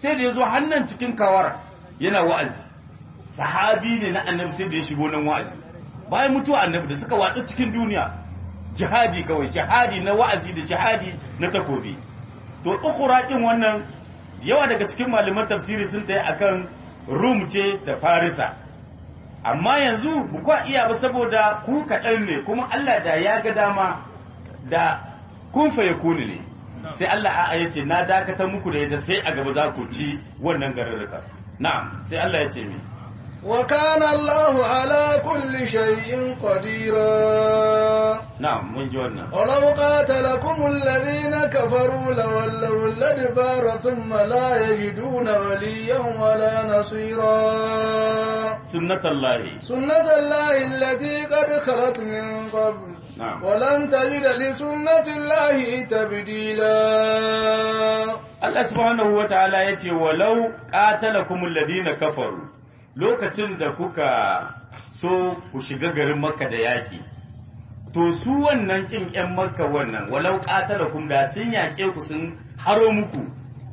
sai da ya zo hannan cikin kawar yana wa'azi sahabi ne na annabi sai da ya shigo nan wa'azi bayan mutuwa annabi da suka watsa cikin duniya jihadi kawai jihadi na wa'azi da jihadi na takobi to ukhra din wannan yawa daga cikin malaman tafsiri sun tayi akan rum ce da farisa amma yanzu ba kwa iya ba saboda ku kaɗan ne kuma Allah da ya ga dama da kun faye kuni ne sai Allah a ya ce na dakatar muku da ita sai a gaba za ku ci wannan garurruka na'am sai Allah ya ce mi وكان الله على كل شيء قديرا na'am mun ji wannan ولو قاتلكم الذين كفروا لولوا الأدبار ثم لا يجدون وليا ولا نصيرا sunnatullahi سنة الله التي قد خلت من قبل نعم. ولن تجد لسنة الله تبديلا Allah subhanahu wa ta'ala ya ce, walau ƙatalakumul ladina kafaru lokacin da kuka so ku shiga garin Makka da yaƙi, to su wannan ƙin ‘yan Makka wannan, walau ƙatalakum da sun yaƙe ku sun haro muku,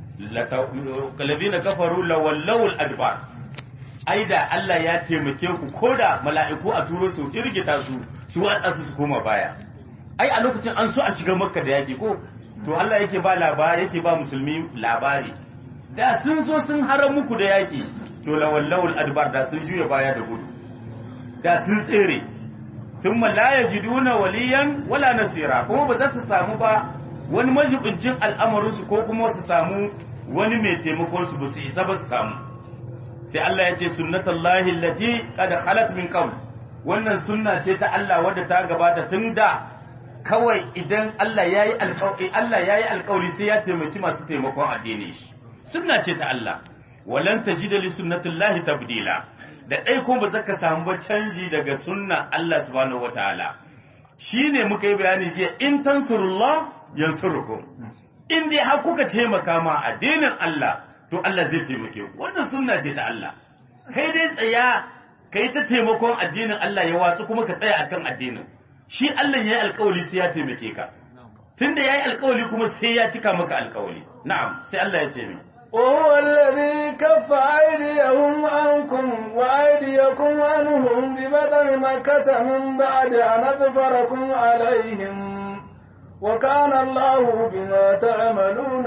ladina kafaru lawallawul adbar. Ai da Allah ya taimake ku ko da mala'iku a turo su irgita su, su watsa su su koma baya. Ai a lokacin an so a shiga Makka da yaƙi ko to Allah yake ba labari yake ba musulmi labari da sun zo sun haram muku da yaki to lawallawul adbar da sun juya baya da gudu da sun tsere thumma la yajiduna waliyan wala nasira kuma ba za su samu ba wani majibincin al'amarin su ko kuma su samu wani mai taimakon su ba su isa ba su samu sai Allah ya ce sunnatullahi allati qad khalat min qabl wannan sunna ce ta Allah wadda ta gabata tun da kawai idan Allah ya yi alƙawari Allah ya yi alƙawari sai ya taimaki masu taimakon addini shi sunna ce ta Allah walan tajida li sunnatillahi tabdila da dai kuma ba zaka samu ba canji daga sunna Allah subhanahu wataala shine muka yi bayani jiya in tansurullah yansurukum in dai har kuka taimaka ma addinin Allah to Allah zai taimake ku wannan sunna ce ta Allah kai dai tsaya kai ta taimakon addinin Allah ya watsu kuma ka tsaya akan addinin shi Allah ya yi alkawali sai ya taimake ka tunda ya yi alkawali kuma sai ya cika maka alkawali na'am sai Allah ya ce min وهو الذي كف أيديهم عنكم وأيديكم عنهم ببطن مكة من بعد أن أظفركم عليهم وكان الله بما تعملون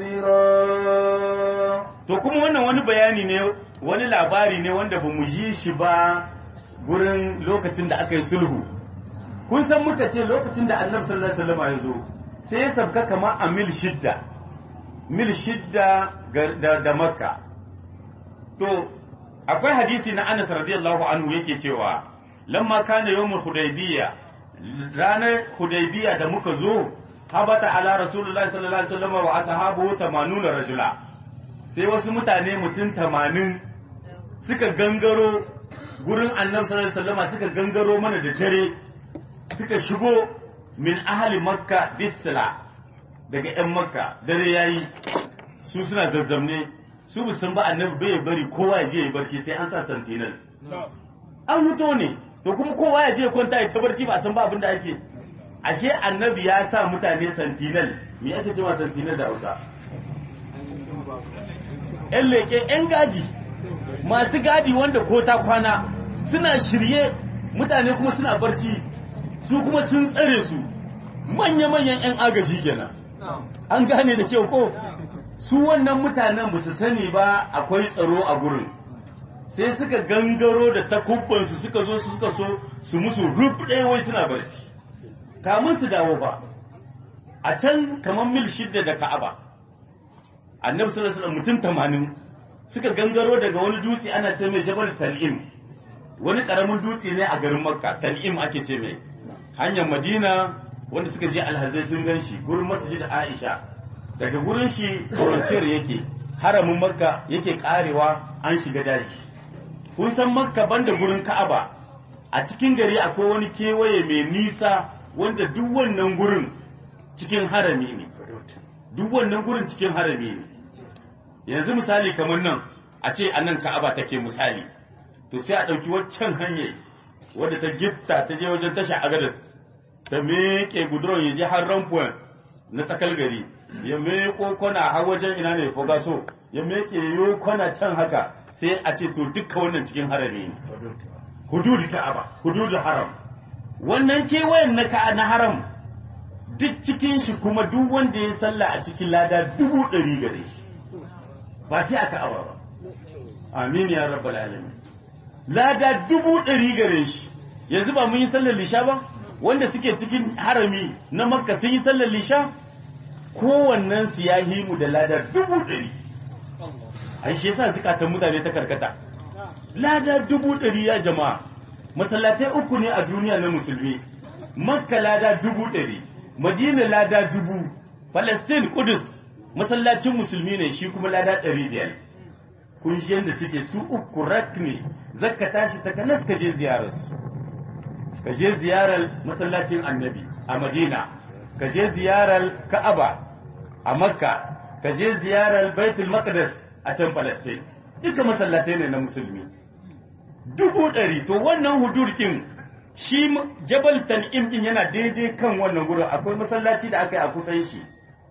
بصيرا to kuma wannan wani bayani ne wani labari ne wanda ba mu ji shi ba gurin lokacin da aka yi sulhu kun san muka ce lokacin da annabi sallallahu alaihi wasallam ya zo sai ya sabka kamar a mil shidda mil shidda ga- da, da makka to akwai hadisi na anas radiyallahu anhu yake cewa lamma kana yawmul hudaybiyya ranar hudaybiyya da muka zo habata ala rasulullahi sallallahu alaihi wasallam wa ashabuhu 80 rajula sai wasu mutane mutum 80 suka gangaro gurin annabi sallallahu alaihi wasallam suka gangaro mana da dare suka shigo min ahli makka bisla daga yan makka dare yayi su suna zazzamne su bu san ba annabi bai bari kowa ya je ya barci sai an sa sentinel an mutu ne to kuma kowa ya je ya kwanta ya ta barci ba a san ba abin da ake ashe annabi ya sa mutane sentinel me ake cewa sentinel da Hausa yan leke yan gadi masu gadi wanda ko ta kwana suna shirye mutane kuma suna barci su kuma sun tsare su manya-manyan 'yan agaji kenan an gane da kyau ko su wannan mutanen ba su sani ba akwai tsaro a gurin sai suka gangaro da takubbansu suka zo su suka so su musu rub ɗaya wai suna barci kamun su dawo ba a can kamar mil shidda da ka'aba annabi sallallahu alaihi wasallam mutum tamanin suka gangaro daga wani dutse ana ce mai jabal tal'im wani karamin dutse ne a garin makka tal'im ake ce mai hanyar madina wanda suka je alhazai sun gan shi gurin masjid aisha daga gurin shi frontier yake haramin makka yake karewa an shiga daji kun san makka banda gurin ka'aba a cikin gari akwai wani kewaye mai nisa wanda duk wannan gurin cikin harami ne duk wannan gurin cikin harami ne yanzu misali kamar nan a ce a nan ka'aba take misali to sai a ɗauki waccan hanyar wadda ta gitta ta je wajen tasha agadas ta meƙe guduron ya je har rampuwan na tsakal gari ya meƙo kwana har wajen ina ne fogaso ya meke yo kwana can haka sai a ce to dukkan wannan cikin harami ne hudud ka'aba hudud haram wannan kewayen na ka na haram duk cikin shi kuma duk wanda ya sallah a cikin lada dubu ɗari gare shi ba sai a ka'aba ba amin ya rabbal alamin lada dubu ɗari gare shi yanzu ba mun yi sallar lisha ba wanda suke cikin harami na makka sun yi sallar lisha kowannen su ya yi mu da lada dubu ɗari an shi yasa zukatan mutane ta karkata lada dubu ɗari ya jama'a masallatai uku ne a duniya na musulmi makka lada dubu ɗari madina lada dubu palestine kudus masallacin musulmi ne shi kuma lada ɗari biyar kun shi yadda suke su uku rak ne zakka tashi ta kanas ka je ziyararsu ka je ziyarar masallacin annabi a madina ka je ziyarar ka'aba a makka ka je ziyarar baitul maqdis a can palestine duka masallatai ne na musulmi dubu ɗari to wannan hudurkin shi jabal tan'im din yana daidai kan wannan gurin akwai masallaci da aka yi a kusan shi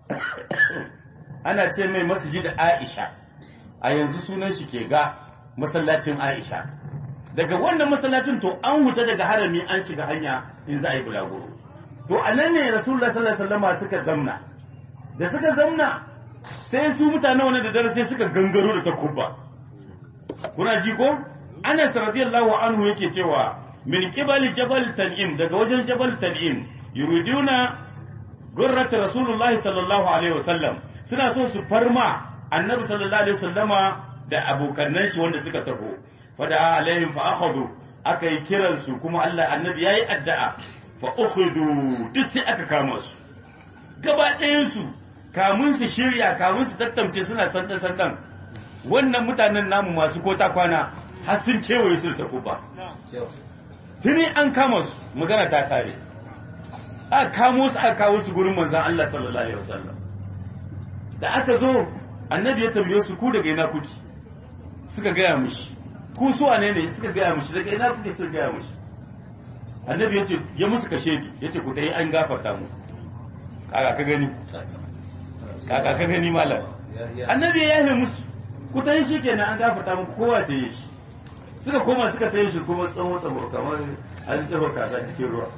ana ce mai masjid aisha a yanzu sunan shi ke ga masallacin aisha daga wannan masallacin to an huta daga harami an shiga hanya in za a yi bulaguro to a nan ne rasulullah sallallahu alaihi wasallam suka zamna da suka zamna sai su mutane wani da dare sai suka gangaro da takubba kuna ji ko Anas radiyallahu anhu yake cewa min qibali jabal tan'im daga wajen jabal tan'im yuriduna gurrat rasulullah sallallahu alaihi wasallam suna so su farma annabi sallallahu alaihi wasallama da abokannan shi wanda suka taho fada alaihim fa akhadhu aka yi kiran su kuma Allah annabi yayi addu'a fa ukhudu duk sai aka kama su gaba ɗayan su kamun su shirya kamun su tattauce suna sandan sandan wannan mutanen namu masu kota kwana har sun kewaye su da takuba tuni an kama su magana ta kare aka kamo su aka kawo su gurin manzon Allah sallallahu alaihi wasallam da aka zo annabi ya tambaye su ku daga ina kuke suka gaya mishi ku su wane ne suka gaya mishi daga ina kuke suka gaya mishi annabi ya ce ya musu kashe ni ya ce ku tayi an gafarta mu kaka ka gani kaka ka gani malam annabi ya yahe musu ku tayi shi kenan an gafarta mu kowa da yi shi suka koma suka tayi shi kuma tsawon tsawon kamar an tsawo kasa cikin ruwa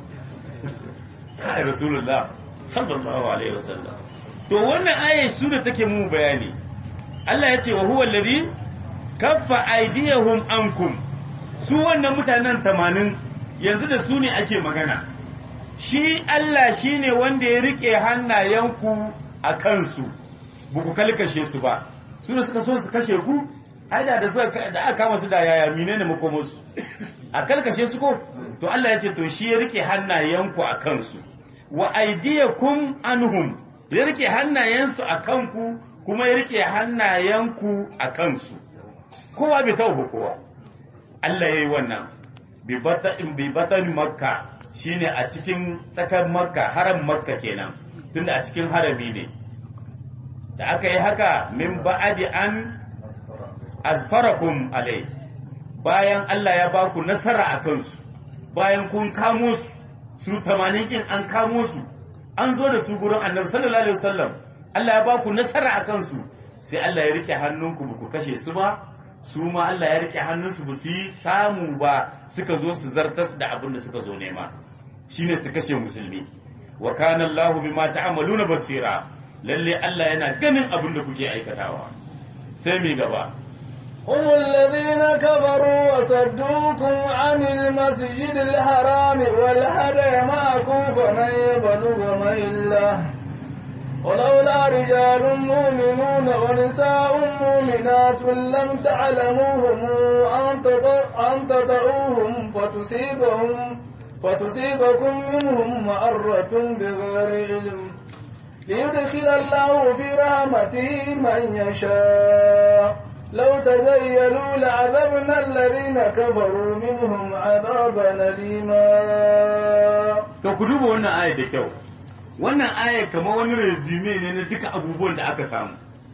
kai rasulullah sallallahu alaihi wasallam to wannan ayar su da take mu bayani Allah ya ce wa huwa allazi kaffa aydiyahum ankum su wannan mutanen tamanin yanzu da su ne ake magana shi Allah shine wanda ya rike hannayenku a kansu ba ku kalkashe su ba su da suka so su kashe ku ai da da suka da aka kama su da yaya menene makomarsu a kalkashe su ko to Allah ya ce to shi ya rike hannayenku a kansu wa aydiyakum anhum ya rike hannayensu a kanku kuma ya rike hannayenku a kansu kowa bai tauba kowa Allah ya yi wannan bi batan makka shine a cikin tsakar makka haram makka kenan tunda a cikin harami ne da aka yi haka min ba'adi an azfarakum alai bayan Allah ya ba ku nasara a kansu bayan kun kamo su su tamanin kin an kamo su an zo da su gurin annabi sallallahu alaihi wasallam Allah ya ba ku nasara a kansu sai Allah ya rike hannunku ba ku kashe su ba su ma Allah ya rike hannunsu ba su yi samu ba suka zo su zartas da abin da suka zo nema shine su kashe musulmi wa kana Allah bima ta'maluna basira lalle Allah yana ganin abin da kuke aikatawa sai mi gaba هم الذين كفروا وصدوكم عن المسجد الحرام والهدي معكم فلن يبلغ مهله ولولا رجال مؤمنون ونساء مؤمنات لم تعلموهم أن تطؤوهم فتصيبهم فتصيبكم منهم معرة بغير علم ليدخل الله في رحمته من يشاء لو تزيلوا لعذبنا الذين كفروا منهم عذابا أليما to ku duba wannan ayar da kyau wannan ayar kamar wani resume ne na duka abubuwan da aka samu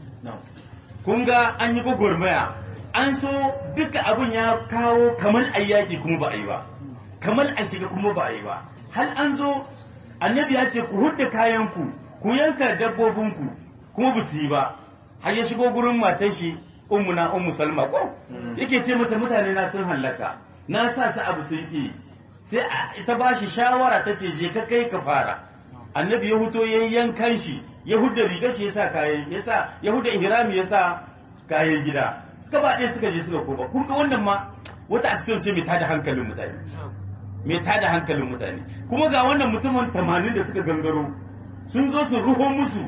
kun ga an yi gwagwarmaya an so duka abin ya kawo kamar ayyaki kuma ba a yi ba kamar a shiga kuma ba a yi ba hal an zo annabi ya ce ku hudda kayanku ku yanka dabbobinku kuma ba su yi ba har ya shigo gurin matar shi ummu na ummu salma ko yake ce mata mutane na sun hallaka na sa su abu sun ki sai ita ba shi shawara ta ce je ka kai ka fara annabi ya huto yayin yankan shi ya hudda rigar shi yasa kayan yasa ya hudda ihrami yasa kayan gida gaba ɗaya suka je suka koma kun ga wannan ma wata action ce mai tada hankalin mutane mai tada hankalin mutane kuma ga wannan mutumin tamanin da suka gangaro sun zo su ruho musu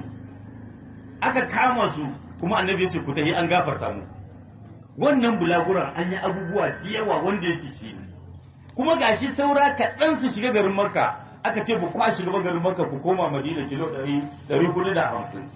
aka kama su kuma annabi ya ce ku tahi an gafarta mu wannan bulaguran an yi abubuwa da yawa wanda yake shi ne kuma gashi saura kaɗan su shiga garin makka aka ce ba kwa shiga garin makka ku koma madina kilo ɗari ɗari hudu da hamsin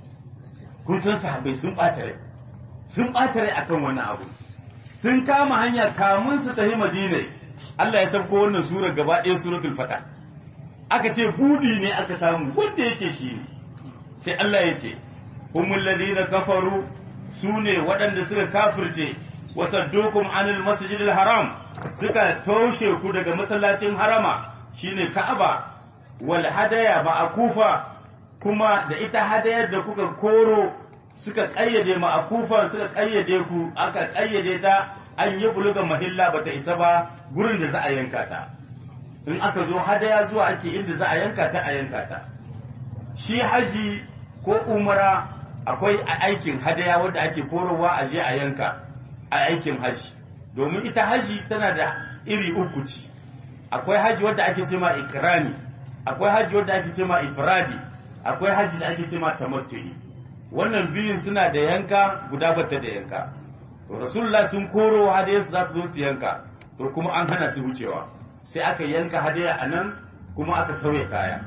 kun san sahabbai sun ɓata rai sun ɓata rai akan wannan abu sun kama hanya kamun su tafi madina Allah ya sauko wannan sura gaba ɗaya suratul fata aka ce budi ne aka samu wanda yake shi ne sai Allah ya ce humul ladina kafaru su ne waɗanda suka kafirce wasaddukum anil masjidil haram suka toshe ku daga masallacin harama shine Ka'aba wal hadaya ma'akufa kuma da ita hadayar da kuka koro suka kayyade ma'akufa suka kayyade ku aka kayyade ta an yi buluga mahilla bata isa ba gurin da za a yanka ta in aka zo hadaya zuwa ake inda za a yanka ta a yanka ta shi haji ko umara akwai aikin hadaya wanda ake korowa a je a yanka a aikin haji domin ita haji tana da iri uku ce akwai haji wadda ake ce ma ikrami akwai haji wadda ake ce ma ifradi akwai haji da ake ce ma tamattu'i wannan biyun suna da yanka guda bata da yanka to rasulullah sun koro hadaya su za su zo su yanka to kuma an hana su wucewa sai aka yanka hadaya a nan kuma aka sauya kaya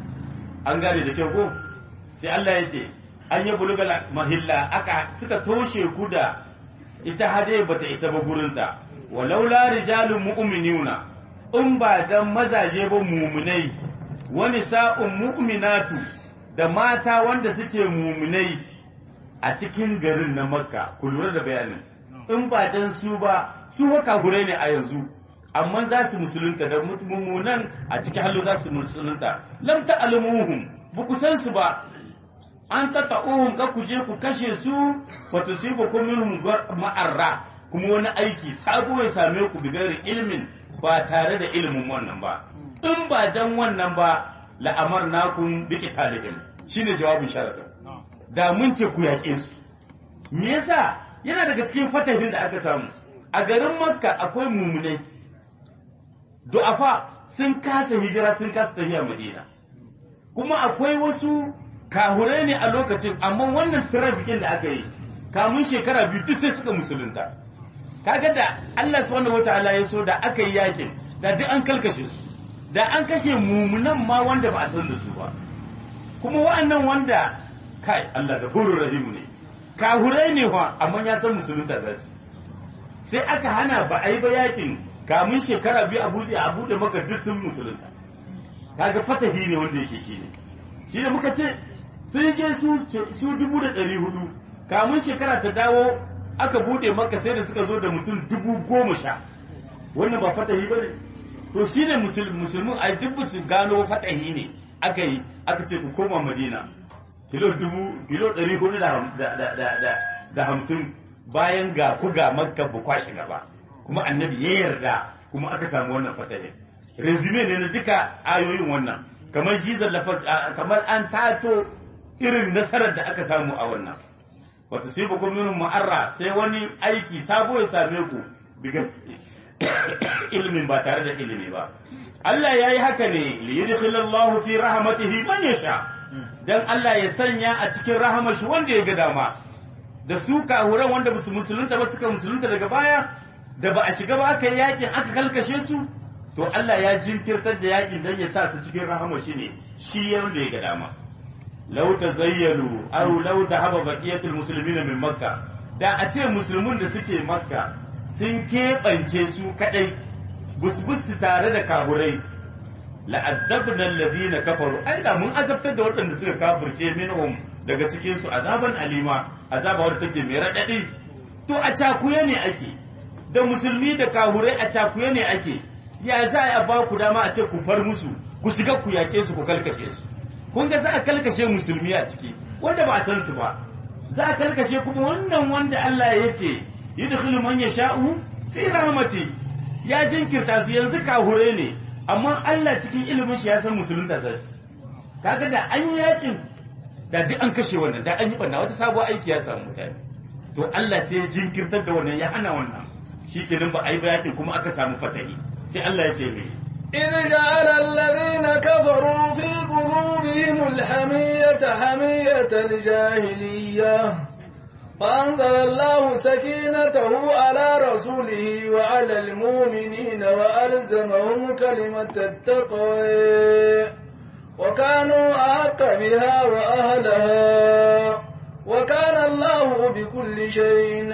an gane da kyau ko sai Allah ya ce an yi bulugal mahilla aka suka toshe ku da ita hadaya bata isa ba gurinta walaula rijalun mu'minuna in ba dan mazaje ba mumunai wani sa'un mu'minatu da mata wanda suke mumunai a cikin garin na makka ku lura da bayanin in ba dan su ba su haka gure ne a yanzu amma za su musulunta da mummunan a cikin hallo za su musulunta lam ta'lamuhum ba ku san su ba an tata'uhum ka ku je ku kashe su wa tusibukum minhum ma'arra kuma wani aiki sabo ya same ku bigari ilmin ba tare da ilimin wannan ba in ba dan wannan ba la'amar nakun bi qitalihim shine jawabin sharadin da mun ce ku yaƙe su me yasa yana daga cikin fatahin da aka samu a garin makka akwai mumunai du'afa sun kasa hijira sun kasa tafiya madina kuma akwai wasu kahurai ne a lokacin amma wannan tirafikin da aka yi kamun shekara biyu duk sai suka musulunta kaga da Allah subhanahu wataala ya so da aka yi yakin da duk an kalkashe su da an kashe mumunan ma wanda ba a san da su ba kuma wa'annan wanda kai Allah da hurur rahimu ne kahurai ne fa amma ya san musulunta za su sai aka hana ba a yi ba yakin kamun shekara biyu a buɗe a buɗe maka duk sun musulunta kaga fatahi ne wanda yake shi ne shi ne muka ce sun je su su dubu da ɗari hudu kamun shekara ta dawo aka buɗe maka sai da suka zo da mutum dubu goma sha wannan ba fatahi ba ne to shi ne musulmin a duk su gano fatahi ne aka yi aka ce ku koma madina kilo dubu kilo ɗari hudu da hamsin bayan ga ku ga makka bu kwashe gaba kuma annabi ya yarda kuma aka samu wannan fatahin resume ne na duka ayoyin wannan kamar jizar lafaz kamar an tato irin nasarar da aka samu a wannan wata sai ba minhum mu'arra sai wani aiki sabo ya same ku biga ilimin ba tare da ilimi ba Allah ya yi haka ne li yudkhilallahu fi rahmatihi man yasha dan Allah ya sanya a cikin rahamar shi wanda ya ga dama da su kahuran wanda ba su musulunta ba suka musulunta daga baya da ba a shiga ba aka yi yakin aka kalkashe su to Allah ya jinkirtar da yakin dan ya sa su cikin rahamar shi ne shi wanda ya ga dama law tazayyalu aw law dhahaba baqiyatul muslimin min makka da a ce musulmun da suke makka sun keɓance su kadai busbus tare da kaburai la'addabna alladhina kafaru ai da mun azabtar da waɗanda suka kafirce minhum daga cikin su azaban alima azaba wadda take mai radadi to a cakuye ne ake da musulmi da kahurai a cakuye ne ake ya za a ba ku dama a ce ku far musu ku shiga ku yaƙe su ku kalkashe su kun ga za a kalkashe musulmi a ciki wanda ba a san su ba za a karkashe kuma wannan wanda Allah ya ce yudkhilu man yasha'u fi rahmati ya jinkirta su yanzu kahure ne amma Allah cikin ilimin shi ya san musulunta za su kaga da an yi yakin da duk an kashe wannan da an yi banna wata sabuwar aiki ya samu mutane to Allah sai ya jinkirtar da wannan ya hana wannan shikenan ba a yi ba yakin kuma aka samu fatahi sai Allah ya ce mai إذ جعل الذين كفروا في قلوبهم الحمية حمية الجاهلية فأنزل الله سكينته على رسوله وعلى المؤمنين وألزمهم كلمة التقوى وكانوا أحق بها وأهلها وكان الله بكل شيء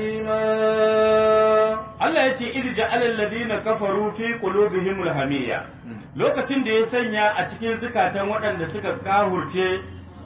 عليما Allah ya ce irja alal ladina kafaru fi qulubihim alhamiyya lokacin da ya sanya a cikin zukatan waɗanda suka kahurce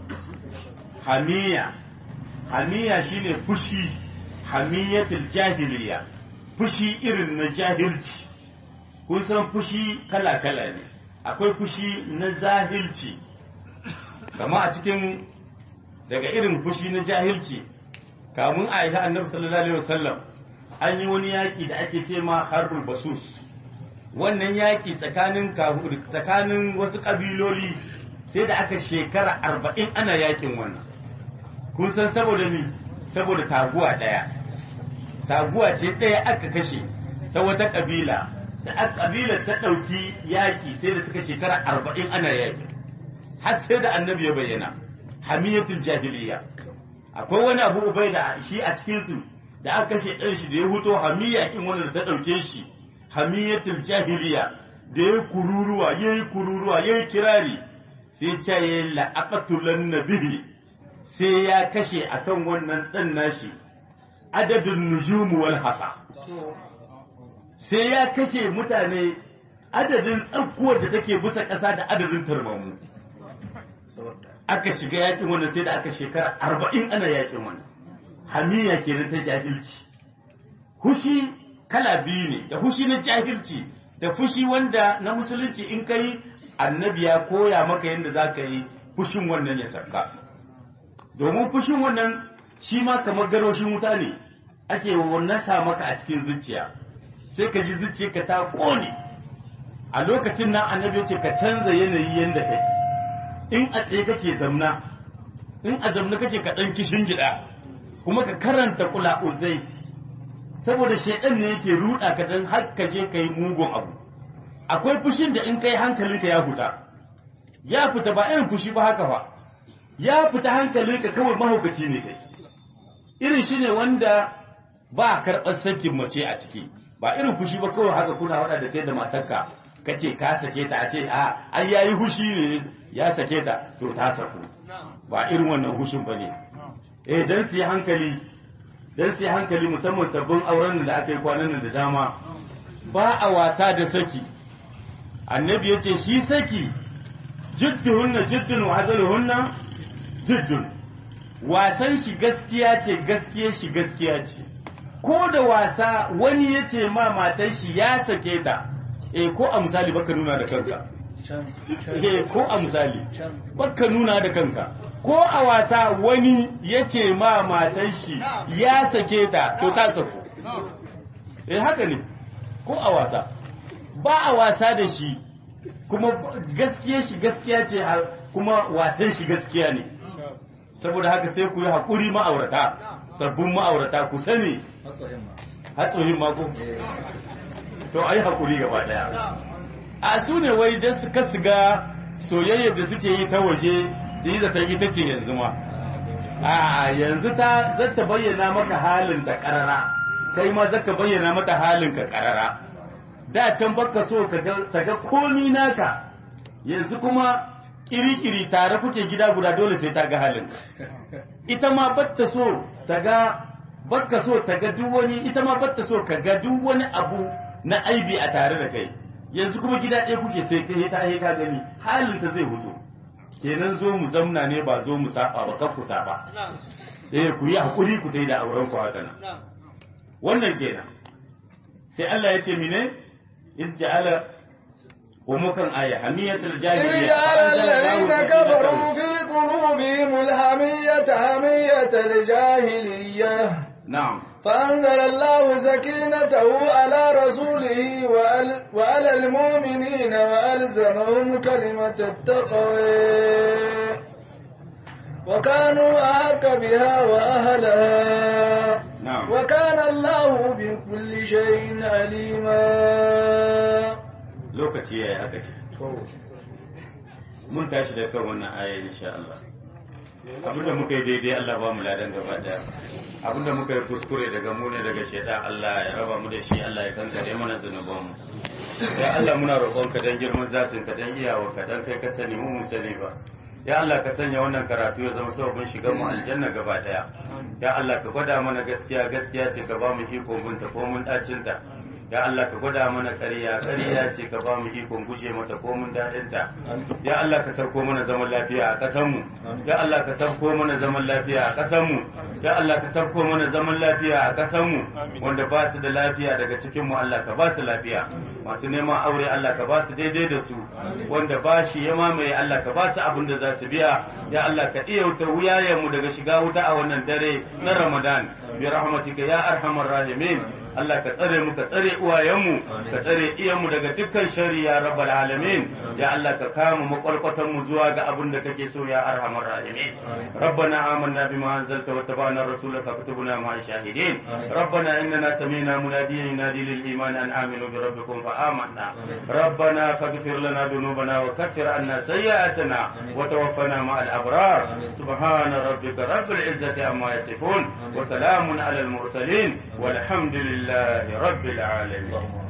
hamiya hamiya shine fushi hamiyatul jahiliya fushi irin na jahilci kun san fushi kala kala ne akwai fushi na jahilci kama a cikin daga irin fushi na jahilci kamun a yi annabi sallallahu alaihi wasallam an yi wani yaƙi da ake ce ma harbul basus wannan yaƙi tsakanin tsakanin wasu ƙabiloli sai da aka shekara arba'in ana yaƙin wannan kun san saboda mi saboda taguwa ɗaya taguwa ce ɗaya aka kashe ta wata ƙabila da ƙabila ta ɗauki yaƙi sai da suka shekara arba'in ana yaƙi har sai da annabi ya bayyana hamiyatul jahiliya akwai wani abu ubai da shi a cikinsu da aka kashe ɗan shi da ya huto hamiya in wanda ta ɗauke shi hamiyatul jahiliya da ya kururuwa ya yi kururuwa ya yi kirari sai ce ya yi la'aqatulan nabihi sai ya kashe akan wannan ɗan nashi adadin nujumu wal hasa sai ya kashe mutane adadin tsakkuwar da take bisa ƙasa da adadin tarmamu aka shiga yakin wannan sai da aka shekara arba'in ana yakin wannan hamiya kenan ta jahilci hushi kala biyu ne da hushi na jahilci da fushi wanda na musulunci in kai annabi ya koya maka yadda za ka yi fushin wannan ya sarka domin fushin wannan shi ma kamar garwashin wuta ne ake nasa maka a cikin zuciya sai ka ji zuciyarka ta kone a lokacin nan annabi ya ce ka canza yanayi yadda kake in a tsaye kake zamna in a zamna kake ka ɗan kishin gida kuma ka karanta kula uzai saboda shaidan ne yake ruɗa ka dan har ka je kai mugun abu akwai fushin da in kai hankalinka ya fita ya fita ba irin fushi ba haka ba ya fita hankalinka kawai mahaukaci ne kai irin shi ne wanda ba karɓar sakin mace a ciki ba irin fushi ba kawai haka kuna wada da kai da matarka ka ce ka sake ta a ce a ai yayi hushi ne ya sake ta to ta saku ba irin wannan hushin ba ne eh dan su yi hankali dan su yi hankali musamman sabbin auren da aka yi kwanan nan da dama ba a wasa da saki annabi ya ce shi saki jidduhunna jiddun wa hazaluhunna jiddun wasan shi gaskiya ce gaskiya shi gaskiya ce ko da wasa wani ya ce ma matar shi ya sake ta eh ko a misali baka nuna da kanka eh ko a misali baka nuna da kanka ko a wasa wani ya ce ma matar shi ya sake ta to ta sako eh haka ne ko a wasa ba a wasa da shi kuma gaskiya shi gaskiya ce kuma wasan shi gaskiya ne saboda haka sai ku yi haƙuri ma'aurata sabbin ma'aurata ku sani hatsohin mako to a yi haƙuri gaba ɗaya a su ne wai da suka siga soyayyar da suke yi ta waje su yi zata ita ce yanzu ma a yanzu ta zata bayyana maka halin ta ƙarara kai ma zaka bayyana mata halin ka ƙarara da can baka so ta ga komi naka yanzu kuma kiri-kiri tare kuke gida guda dole sai ta ga halin ita ma batta so ta ga bakka so ta ga duk wani ita ma batta so ka ga duk wani abu na aibi a tare da kai yanzu kuma gida ɗaya kuke sai kai ta ka gani halin ta zai hutu kenan zo mu zamna ne ba zo mu saba ba kan ku saba eh ku yi hakuri ku tai da auren ku haka nan wannan kenan sai Allah ya ce mine in ja'ala ومكن آية حمية الجاهلية جعل الذين كفروا في تبلغوا بهم الحمية حمية الجاهلية na'am فأنزل الله سكينته على رسوله وعلى- وعلى المؤمنين وألزمهم كلمة التقوى وكانوا أحق بها وأهلها na'am وكان الله بكل شيء عليما lokaci yayi haka ce mun tashi da kan wannan aya insha Allah abinda muka yi daidai Allah ba mu ladan gaba daya abinda muka yi kuskure daga mu ne daga shaitan Allah ya raba mu da shi Allah ya kankare mana zunuban mu ya Allah muna roƙon ka dan girman zatin ka dan iyawa ka dan kai ka sani mu mu sani ba ya Allah ka sanya wannan karatu ya zama sababin shigar mu aljanna gaba daya ya Allah ka gwada mana gaskiya gaskiya ce ka ba mu iko bunta ko mun dacin ta ya Allah ka gwada mana ƙarya ƙarya ce ka ba mu ikon guje mata ko mun daɗin ta ya Allah ka sarko mana zaman lafiya a ƙasar mu ya Allah ka sarko mana zaman lafiya a ƙasar mu ya Allah ka sarko mana zaman lafiya a ƙasar mu wanda ba su da lafiya daga cikin mu Allah ka ba su lafiya masu neman aure Allah ka ba su daidai da su wanda ba shi ya mamaye Allah ka ba su abin da za su biya ya Allah ka iya wuta wuyayen mu daga shiga wuta a wannan dare na Ramadan bi rahmatika ya arhamar rahimin Allah ka tsare mu ka tsare uwayenmu ka tsare iyanmu daga dukkan shari ya rabbal alamin ya Allah ka kama makwalkwatan mu zuwa ga abin da kake so ya arhamar rahimin rabbana amanna bima anzalta wa tabana rasulaka fatubna ma shahidin rabbana innana sami'na munadiyan yunadi lil iman an aminu bi rabbikum fa amanna rabbana faghfir lana dhunubana wa kaffir anna sayyi'atina wa tawaffana ma al abrar subhana rabbika rabbil izzati amma yasifun wa salamun ala al mursalin والحمد لله رب العالمين